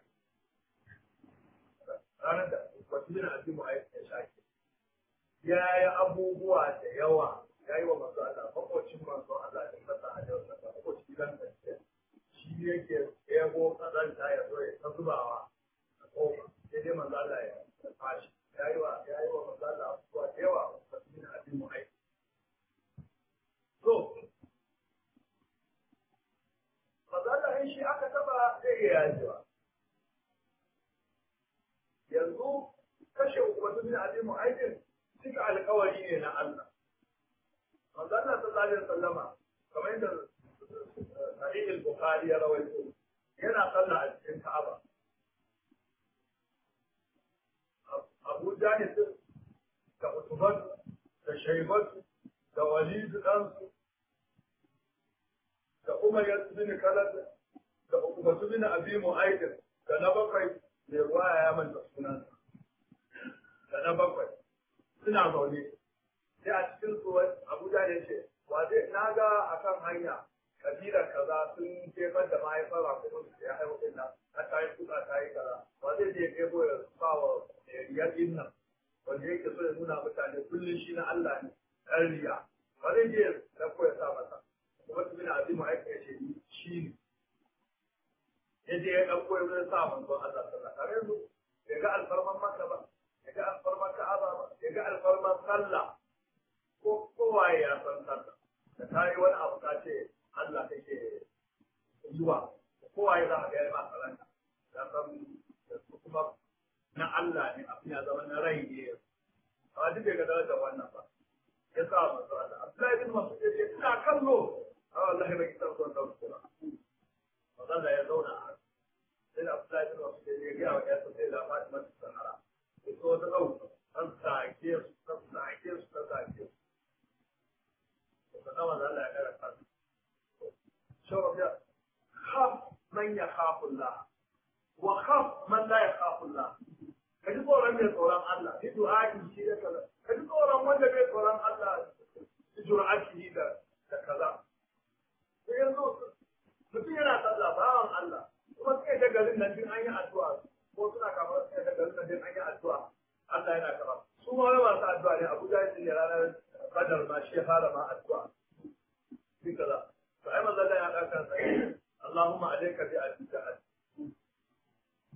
ranar da wasu bin abin ma'aikata ya shaki ya yi abubuwa da yawa ya yi wa masu Allah makwacin masu Allah da kasa a yau da makwacin gidan da shi yake ego kazanta ya zo ya ta zubawa goma sai dai manzo Allah ya fashi yayi wa yayi wa manzo Allah abubuwa da yawa ba su bin abin mu aiki to manzo Allah in shi aka taba zai iya yajewa yanzu kashe wasu bin abin mu aikin cika alkawari ne na Allah manzo Allah sallallahu alaihi wasallama kamar yadda Sahih al-Bukhari ya rawaito yana sallah a cikin Ka'aba abu jahil da utubat da shaibat da walid ɗansu da umar ya bin kalat da ukubatu bin abi mu'aidin da na bakwai mai ruwaya ya manta sunansa da na bakwai suna zaune sai a cikin su abu jahil ce wa zai na ga akan hanya kabilar kaza sun jefar da mahaifar rakumin da ya haihu ɗin nan ta yi kuka ta yi kaza wa zai je ɗebo ya sa wa riyar nan wanda yake so ya nuna mutane kullum shi na Allah ne ɗan riya ba zai je na koya sa masa kuma su bin azimu aika ya ce shi ne ya je ya ɗauko ya zai sa manzo Allah sallah kare yanzu ya ga alfarman maka ba ya ga alfarman ka'aba ba ya ga alfarman sallah ko kowaye ya san sallah da ta yi wani abu ka ce Allah kake yi wa kowaye za a ga ya ba sallah ya san kuma na Allah ne abin ya zama na rai ne amma duk bai ga darajar wannan ba ya sa masu Allah Abdullahi bin Mas'ud ya ce ina kallo a wallahi bai kitar son da su ba wanda ya zauna a sai da Abdullahi bin Mas'ud ya ga wa ya sai da Fatima ta Sahara ya so ta dau an sake su ta sake su ta sake su to kana wanda Allah ya kara ka shawab ya khaf man yakhafu Allah wa khaf man la yakhafu Allah ka ji tsoron mai tsoron Allah bi du'a'i shi da kaza ka ji tsoron wanda bai tsoron Allah bi du'a'i da da kaza to yanzu mutum yana sallah bawan Allah kuma sai da garin nan din an yi addu'a ko suna kamar sai da garin nan din an yi addu'a Allah yana kama su ma wai masu addu'a ne Abu Jahil ne ranar Badar ma shi ya fara ma addu'a bi kaza to ai manzo Allah ya ɗauka sai Allahumma alayka bi al-jahal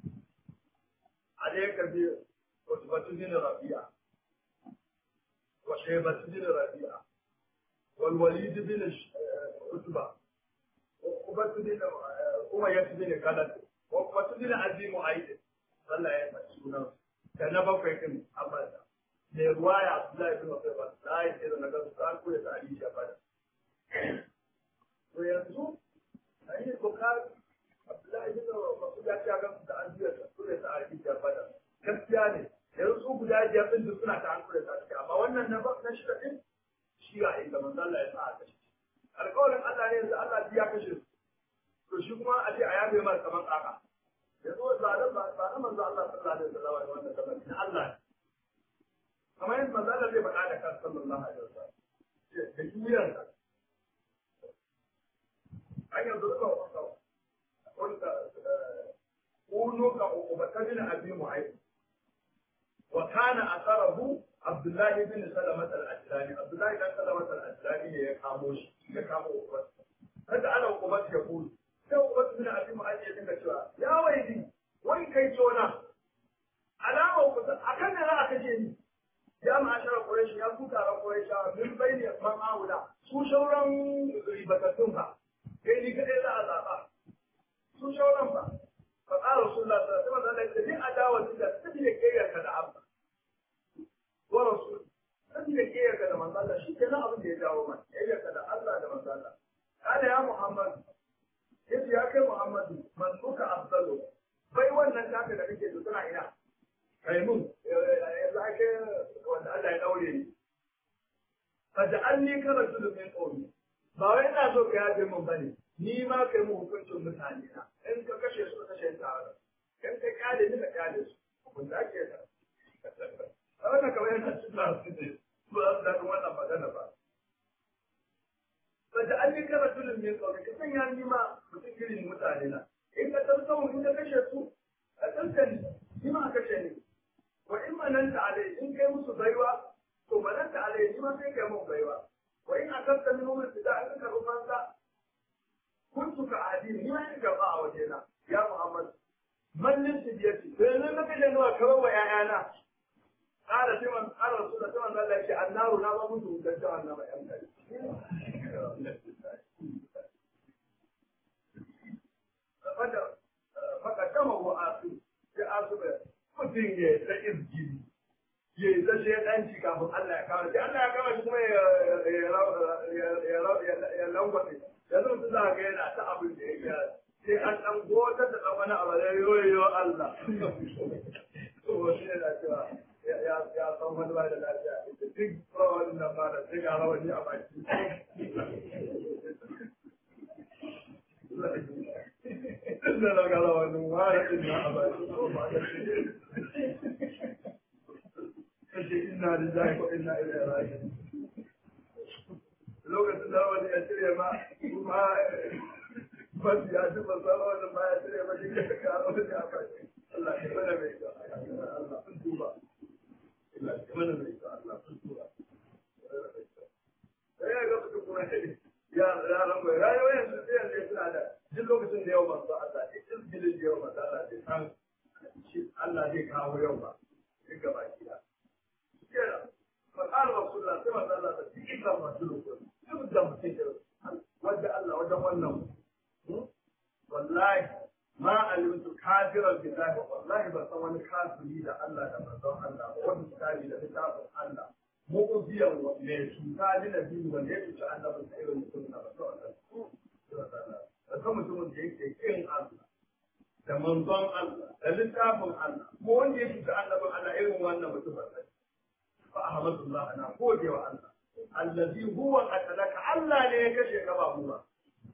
عليك بوتبة بن ربيعة وشيبة بن ربيعة والوليد بن عتبة وقبة بن أمية بن خلد وقبة بن أبي معيط صلى الله عليه وسلم كان بقى كم أبدا ne ruwaya Abdullahi bin Mas'ud ba la yi da naga su an koya ta hadisi a bada to yanzu ai ne Bukhari Abdullahi bin Mas'ud ya ce ga da an koya ta koya ta hadisi a bada gaskiya ne yanzu su guda biyar din duk suna ta an koya ta hadisi amma wannan na ba na shida din shi ga inda manzo Allah ya sa a kashe alƙawarin Allah ne yanzu Allah ya kashe su to shi kuma a ce a yabe mar kaman kaka yanzu ba da ba na manzo Allah sallallahu alaihi wasallam wannan kaman Allah ne kamar yadda manzo Allah zai faɗa da kan sallallahu alaihi wasallam da duniyar ka an yanzu ka wanda wanda kuno ka ukubatan abi mu'ayyid wa kana asarahu Abdullah ibn Salamat al-Ajlani Abdullah ibn Salamat al-Ajlani ne ya kamo shi ya kamo ukubat kada ana ukubat ya kulu sai ukubat ibn abi mu'ayyid ya dinga cewa ya waidi wai kai tona alama ukubat akan ne za a kace ni ya ma'ashara Quraysh ya ku taron Qurayshawa min bayni man aula su shauran ribatattun fa kai ni kadai za a zaba su shauran fa fa qala rasulullah sallallahu alaihi wasallam din adawati da tabiye kayyar ka da abba wa rasul tabiye kayyar ka da manzo Allah shi kenan abin da ya jawo man kayyar ka da Allah da manzo Allah kana ya Muhammad yace ya kai Muhammadu man suka afdalu bai wannan taka da kake da tana ina kai mun yanzu ake wanda Allah ya daure ni fa ja'alni ka rasulun min qawmi ba wai ina so ka yaje mun bane ni ma kai mu hukuncin mutane na in ka kashe su ka kashe tare in ka kyale ni ka kyale su kun da ke da wannan kamar yana cikin su ne ba da wannan magana ba fa ja'alni ka rasulun min qawmi ka sanya ni ma mutum irin mutane na in ka tarsamu in ka kashe su a tantance ni ma kashe ni wa in mananta alai in kai musu baiwa to mananta alai ni ma sai kai mun baiwa wa in akanta min umar da an ka rufansa kuntu ka adini ni ma in gaba a wajena ya muhammad mallin tibiyati to yanzu na kaje nawa kawai wa ƴaƴana ƙara sai man ƙara rasu da sai man Allah ya ce annaru na ba musu da jahannama ƴan kai fakadama wa asu ya asu mutum ya ta izgiri ya yi ta shaidanci kafin Allah ya kawo shi Allah ya kawo shi kuma ya langwaɗe yanzu mutum za ga yana ta abin da ya gyara sai an ɗan gotar da ɗan wani abu da yoyo Allah to wani yana cewa ya san wani ba da lafiya ita duk rawan nan ba da sai ga rawani a baki Inda na ga rawanin wani ɗin na a baki ko ba da shi kace inna lillahi wa inna ilaihi raji'un lokacin da wani ya cire ma kuma ba ya ji ba sa wani ba ya cire ma shi ka karo wani a fashi Allah ya mana mai ka Allah sun tuba Allah ya mana mai ka Allah sun tuba sai ya ga su kuma ya ya ran bai rayuwar yanzu sai yanzu suna da duk lokacin da yau manzo Allah duk izgilin da yau manzo Allah sai san Allah zai kawo yau ba duk gaba ki da kera فقال رسول الله كما قال الله إلا رجلكم يبدأ مسجد وجه الله وجه ونم والله ما علمت كافرا بالله والله بس وانا كافر لي الله da manzon Allah wani misali da littafin Allah mu'ubiyan ne cuta ni na biyu wanda ya cuci annabi da irin mutum na rasu Allah da kan mutumin da yake kin Allah da manzon Allah da littafin Allah ko wanda ya cuci annabin Allah irin wannan mutum ba sai فأحمد الله أنا قول يا الله الذي هو قتلك الله ne ya kashe ka ba mu ba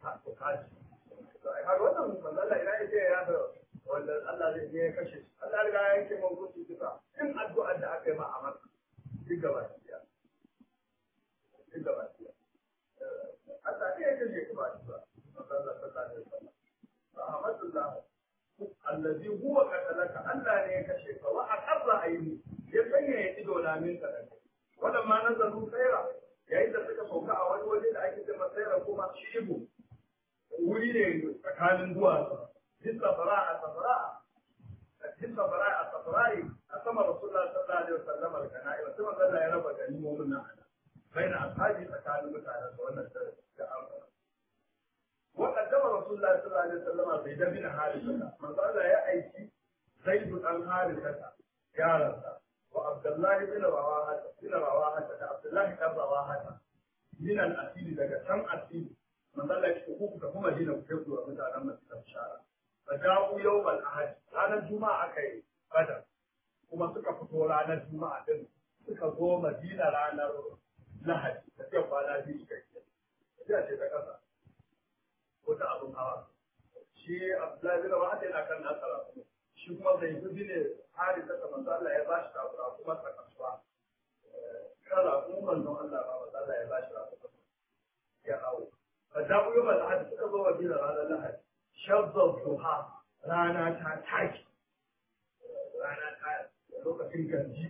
har wannan manzo Allah ina yace ya da wanda Allah zai ya kashe shi Allah riga ya yanke mun gudu duka in addu'a da aka yi ma a maka duk gaba ɗaya duk gaba ɗaya Allah ne ya kashe ka ba ba manzo Allah sallallahu alaihi wasallam Ahmadullah allazi huwa qatalaka Allah ne ya kashe ka wa aqarra ayni ya sanya ya ido na min ka daga wannan ma nazaru tsaira yayin da suka sauka a wani waje da ake cewa tsaira kuma shibu wuri ne tsakanin duwatsu jin safara a safara jin safara a safari a sama rasulullah sallallahu alaihi wasallam al-kana'i wa sai Allah ya raba ganimomin nan bai na ashabi tsakanin mutanen da wannan da amfana وقدم رسول الله صلى الله عليه وسلم زيد بن حارثة من قال يا أيتي زيد بن حارثة يا رب وعبد الله بن رواحة بن رواحة عبد الله بن رواحة من الأسيل لك كم أسيل من قال لك حقوق كما دين كيف ومتى لما تتبشارا فجاءوا يوم الأحد أنا الجمعة كي بدر kuma suka fito ranar juma'a din suka zo madina ranar lahadi da ce kwana biyu suka yi ya ce ta kasa ko ta abin hawa shi abdullahi bin rawaha yana kan nasara shi kuma zai gudu ne hari ta kamar Allah ya bashi kafura kuma ta kasuwa kala kuma manzon Allah ba manzon Allah ya bashi kafura ya hawo fa da ku yaba lahadi suka zo wa dina ranar lahadi shabba duha rana ta taki rana ta lokacin ganji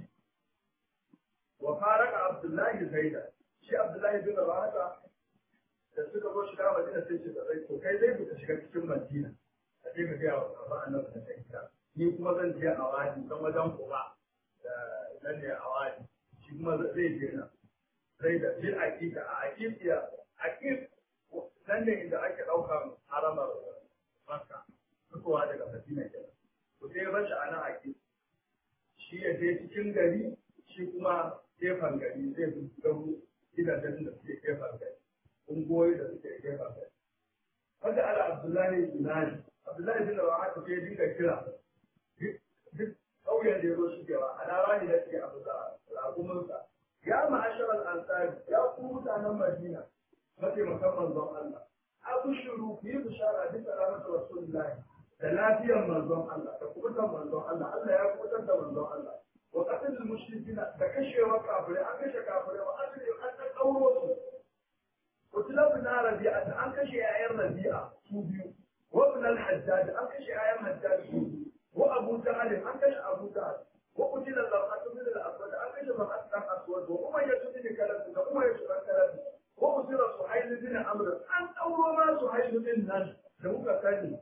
wa faraka abdullahi zaida shi abdullahi bin rawaha da suka zo shiga madina sai ce zai to kai zai ka shiga cikin madina a ce ka gaya wa baba annabi da kai gida ni kuma zan je a wadi dan wajen kuba da nan ne a wadi shi kuma zai je na zai da bil aqiqa a aqiqiya aqib nan ne inda ake daukan haramar makka fitowa daga madina kenan to sai ya bar shi a nan aqib shi ya je cikin gari shi kuma gefen gari zai fi garu gidajen da suke gefen gari ungoyi da suke gefen kai. Wanda ala Abdullahi Binani, Abdullahi bin Rawa haka sai dinga kira duk ƙauyen da ya zo shigewa a lara ne da suke abu da ragumunsa. Ya ma'ashar al'ansari, ya ku mutanen Madina, mataimakan manzon Allah. Abu shiru ku yi bishara duk da ranar Rasulullahi da lafiyar manzon Allah da kubutan manzon Allah, Allah ya kubutar da manzon Allah. Wa qatlul mushrikina da kashewa kafirai, an kashe kafirai wa asiri an ɗan ɗauro su. وتلاب بن ربيعة أن كشي آيام ربيعة سوبيو وابن الحجاج أن كشي آيام حجاج سوبيو وأبو جهل أن كشي أبو جهل وقتل المرأة من الأسود أن كشي المرأة من الأسود وأمية بن كلب وأمية بن كلب وأسر سهيل بن عمرو أن أول ما سهيل بن ناس لو كان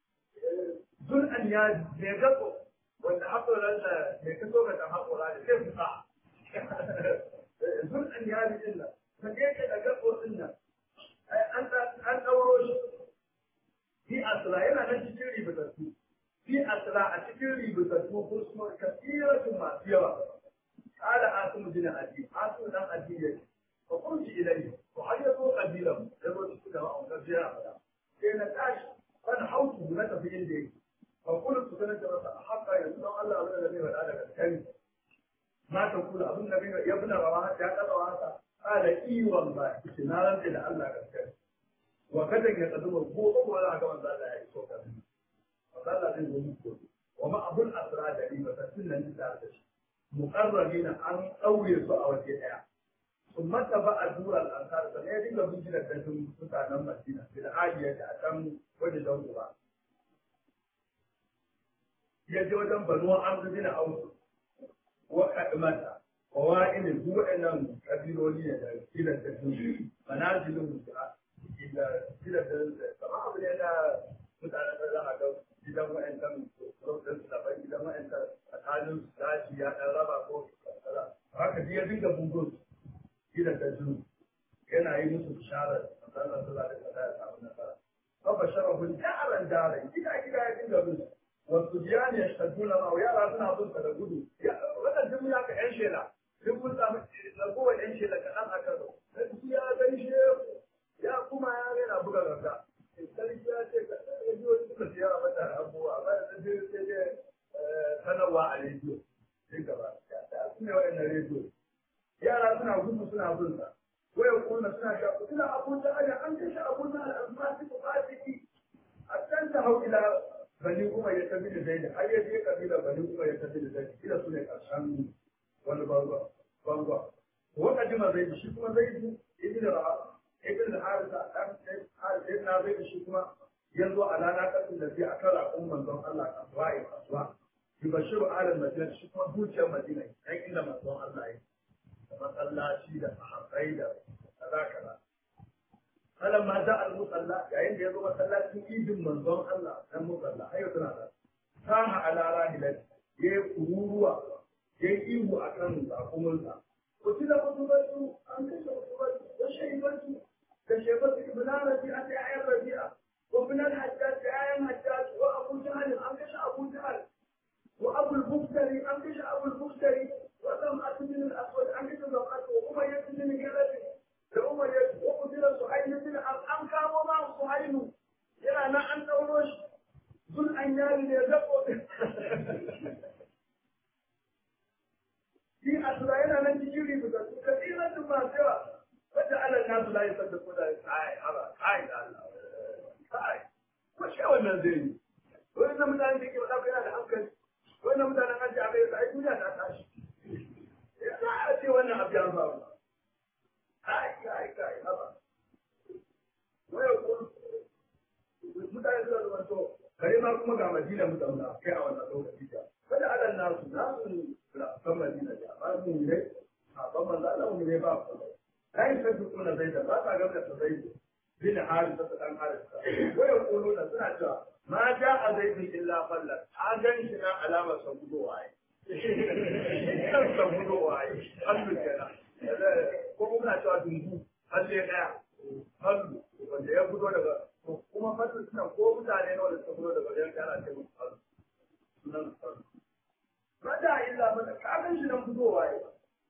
ذو الأنياد يجب wanda haƙoran da mai kaso ga ɗan haƙora da zai fita zun an yari ɗin nan ka je ka daga ƙoƙin nan an ɗauro shi fi asira yana nan cikin ribatattu fi asira a cikin ribatattu ko kuma kasiratun masu yawa ƙala asim bin adi asim dan adi ya ce fa kunci ilai ko har ya zo kabilan ya zo cikin da ma'aikata sai ya faɗa sai na tashi kan hautu na tafi inda yake فقلت سنة متى حتى يسمع الله أبن الذي بدأ لك الكلمة ما تقول أبن النبي يا ابن رواحة يا ابن رواحة قال إي والله نارا إلى الله الكلمة وكذا يقدم البوط ولا كمان ذا يسوع فقال له الملك وما أبو الأسرى دليل فسنة نساء مقربين أن أولي سوء وجهها ثم تبع دور الأنصار فلا يدل من جنة تجمع سلطان المدينة بالعالية أتم وجه دورها ya je wajen banuwa amsu bin ausu wa kadmata wa wa'ilin duk waɗannan kabiloli ne da kilan da su manazilin da kilan da kama abu ne na mutanen da za a ga gidan wa'ancan sautin su daban gidan wa'ancan tsakanin su daji ya ɗan raba ko haka ji ya dinga bugun gidan da su yana yi musu bisharar matsalar su za da kada ya samu nasara. Babba sharafin jaran jaran gida gida ya dinga musu wasu biya ne shadduna ma yara suna bin da gudu wannan duk ya ka yan shela duk mun samu ragowar yan shela kaɗan a kan sai ya gaishe ya kuma ya rena buga ganga sarki ya ce ka rediyo suka siya a mata abubuwa amma da sai sai dai sanarwa a rediyo sai gaba da su ne wa'annan rediyo yara suna gudu suna bin sa waya kuma suna sha suna abun da an kashe abun da al'amfani ko fasiki a can ta hau ila bani kuma ya tafi da zaidi har ya je kabila bani kuma ya tafi da zaidi kila su ne karshen wani bangwa bangwa wanda jima zaidi shi kuma zaidi ibn ra'a ibn harisa dan harisa na zaidi shi kuma yanzu a lana kasin da sai a kara kun manzon Allah kasuwa ya kasuwa yubashiru alal madina shi kuma zuciyar madina dan inda manzon Allah ya da masallaci da sahabbai da kaza kaza فلما جاء المصلى يعني يزو مسلاتين ايدin manzon Allah dan musalla ayo tana da saha ala rahilat yayi kururuwa yayi ihu akan zakumunsa قتل قتبته أن كشف قتبته وشيبته كشيبة ابن ربيعة آية ربيعة وابن الحجاج آية الحجاج وأبو جهل أن كشف أبو جهل وأبو البختري أن كشف أبو البختري وسمعة بن الأسود أن كشف زمعة وأمية بن جلد لأمية وقتل سهيل بن أم كان وما سهيل yana nan an ɗauro shi zul an yari ne zaɓo shi a tura yana nan cikin ributa su ka tsira su masu yawa wadda Allah na su layi sanda ko da kai haba kai da Allah kai ko shi wannan zai yi wani na mutane da ke faɗa yana da hankali wani na mutanen an ji a kai ai duniya ta tashi ya za a ce wannan abu ya faru kai kai kai haba wai ko mutane suna zama to kare ma kuma ga madina mu zauna kai a wannan lokaci da wanda adan nasu nasu kan madina da ba mu ne a ban manzo Allah mu ne ba ku kai sai duk kuna zai da ba ka ga da zai bin hali ta dan hali waya kullu da suna cewa ma ja a zaidin illa fallat a gan shi na alamar sa gudowa ai kan sa gudowa ai Allah kenan ko kuma cewa dungu halle daya hallu wanda ya fito daga kuma fasin suna ko mutane na wanda suka fito daga wajen kana ce musu fasu sunan fasu mata illa mata kagan shi nan fitowa ya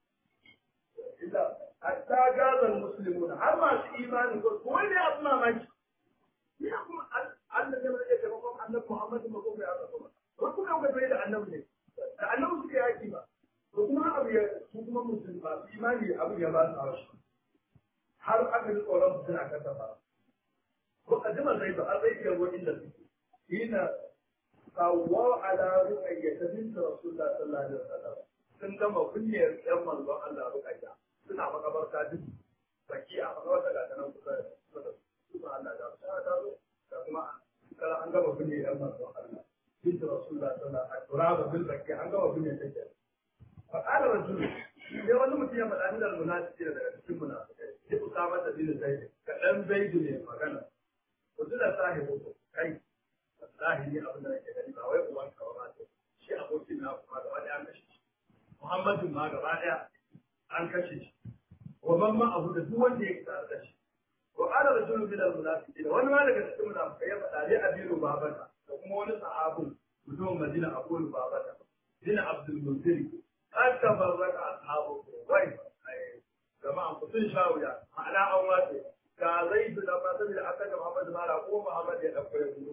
illa hatta gazan muslimuna har masu imani ko ko wani abu mamaki ya kuma Allah ne mai taimakon annabi Muhammad ma ko ya zama ko kuma ga bai da annabi ne da annabi suke yaki ba ko kuma abu ya su kuma musulmi ba imani abu ya ba su haushi har aka ji tsoron su suna kasa ba وقدم الغيب الغيب يقول إلا حين سوى على رقية بنت رسول الله صلى الله عليه وسلم sun gama kunyar yan manzon Allah rukayya suna makabarta duk baki a makabarta ga tanan kusa da kuma Allah da ta ta zo da kuma kala an gama kunyar yan manzon Allah bint rasulullah sallallahu alaihi wasallam turaba bil baki an gama kunyar take fa qala rajul sai wani mutum ya faɗa min al-munafiqin daga cikin munafikai sai usama da bin zaid kadan zaid ne magana yanzu da sahibu kai wallahi ni abin da nake gani ba wai uwan ka ba ce shi abokin na kuma gaba daya an kashe shi Muhammadu ma gaba daya an kashe shi wa man ma abu da duk wanda ya tsara da shi wa qala rajulun min al-munafiqin wani ma daga cikin munafikai ya faɗa dai abiru babata da kuma wani sahabun mutumin Madina Abu Babata bin Abdul Munzir qad tabarraka ashabu wai jama'an ku sun sha wuya ma'ana an wace ga zai su da ba saboda aka ga Muhammad Mara ko Muhammad ya dauko ya gudu.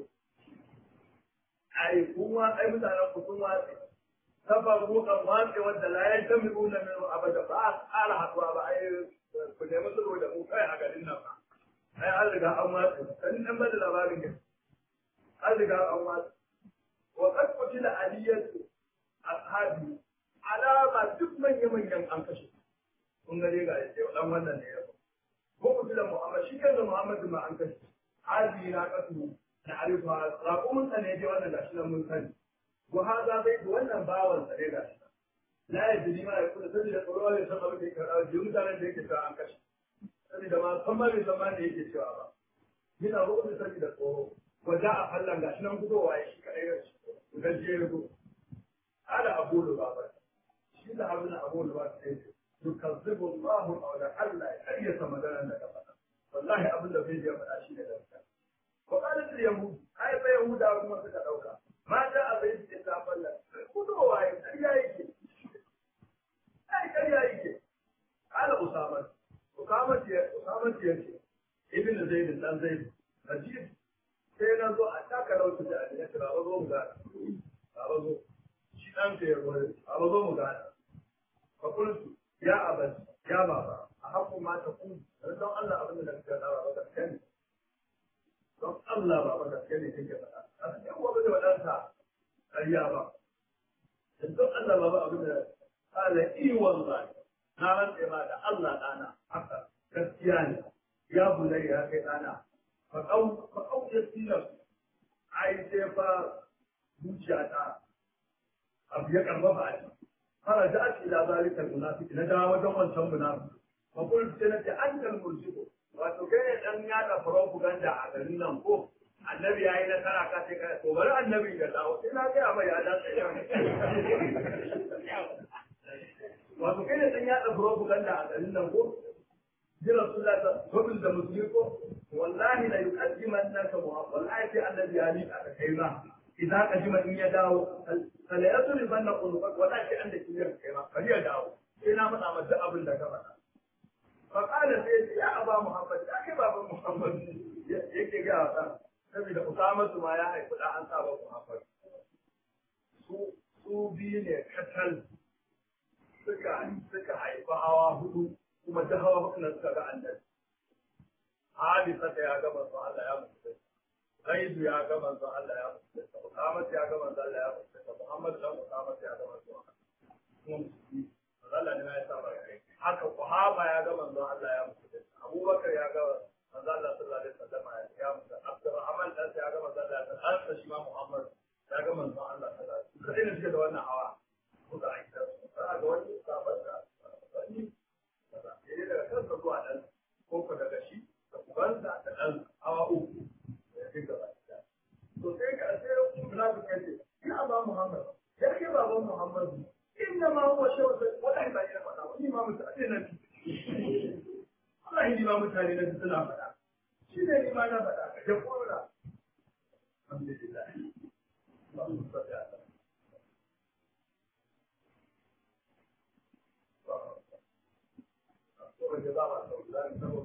Ai kuma ai mutanen ku sun watsi. Sabar rukan watsi wanda la ya jami una min abada ba a ƙara haɗuwa ba ai ku nemi sulhu da mu kai a garin nan ba. Ai an riga an watsi. Kan dan bada labarin ne. An riga an watsi. Wa qad qutila aliyatu ashabi alama duk manya-manyan an kashe. Kun ga dai ga dan wannan ne ya ko kutila Muhammad shi kansa Muhammad ma an kashe hadi na kasu na arifa raƙumin sa ne je wannan gashi nan mun sani ko haza bai da wannan bawan sa ne gashi la ya jini ma ya kula saboda tsoro ne san abin da yake rawa ji mutanen da yake cewa an kashe saboda ma san ma bai san ma da yake cewa ba yana roƙo saboda tsoro wajen a fallan gashi nan gudowa ya shi kaɗai ya shi gaje ya zo ala abu lubaba shi da abin abu lubaba sai ce يكذب الله او لعل اي سمدان لك فدا والله ابن da bai faɗa shi ne gaskiya wa qalat al yahud ai fa yahuda kuma suka dauka ma da abai da ta falla kudo waye kariya yake ai kariya yake ala usama usama ce usama ce ce ibn zaid dan zaid ajib sai na zo a taka lauta da ya ce ba zo mu ga ba zo shi dan ka ya zo ba zo mu ga fa kullu ya abad ya baba a haƙƙo ma ta kun don Allah abin da kake da ba gaske ne don Allah ba ba gaske ne kake faɗa a cikin wani da wadansa ƙarya ba don Allah ba ba abin da kala i wallahi na rantse ma da Allah dana haka gaskiya ne ya bulai ya kai dana fa kau fa kau ya tilas ai sai fa zuciya ta abu ya karfafa a ciki فرجعت الى ذلك المنافق نجا وجه wancan munafik fa qultu sanati anta al-murjibu wato kai dan yada propaganda a garin nan ko annabi yayi na kara ka sai ka to bari annabi ya dawo sai na ga mai ya da sai wato kai ne dan yaɗa propaganda a garin nan ko ji rasulullah ta gobin da musulmi ko wallahi la yuqaddiman naka muhammad wallahi sai annabi ya miƙa ka kai ma idan ka jima in ya dawo kala ya suri banna qulubak wallahi sai an da kiyar kai ma bari ya dawo sai na faɗa maka duk abin da ka faɗa fa qala sai ya aba muhammad ya kai baban muhammad yake ga wa saboda usama ma ya haifi da an saba muhammad su su biyu ne katal suka suka haifi hawa hudu kuma ta hawa hudu na suka ga annabi Hadisa ta ya ga manzo Allah ya mutu Zaidu ya ga manzo Allah ya mutu Muhammad ya ga manzo Allah ya mutu Muhammad dan Muhammad ya ga manzo Allah kuma musulmi Allah ne ya saba kai haka Kuhaba ya ga manzo Allah ya mutu Abubakar ya ga manzo Allah sallallahu alaihi wasallam ya mutu Abdurrahman dan ya ga manzo Allah ya mutu shi ma Muhammad ya ga manzo Allah sallallahu alaihi wasallam sai ne suke da wannan hawa kuka aika za ga wani sabon da wani ne daga kansa zuwa dan ko ko daga shi da ubansa da dan hawa uku ya fi gaba da to sai ka sai munafiki ya ce ya ba Muhammad ya ke baban Muhammad inna ma huwa shawsa wallahi ba ina faɗa wani ma mutane na wallahi ni ma mutane na suna faɗa shi ne ni ma na faɗa ka je kora alhamdulillah Allahumma salli ala وجزاء الله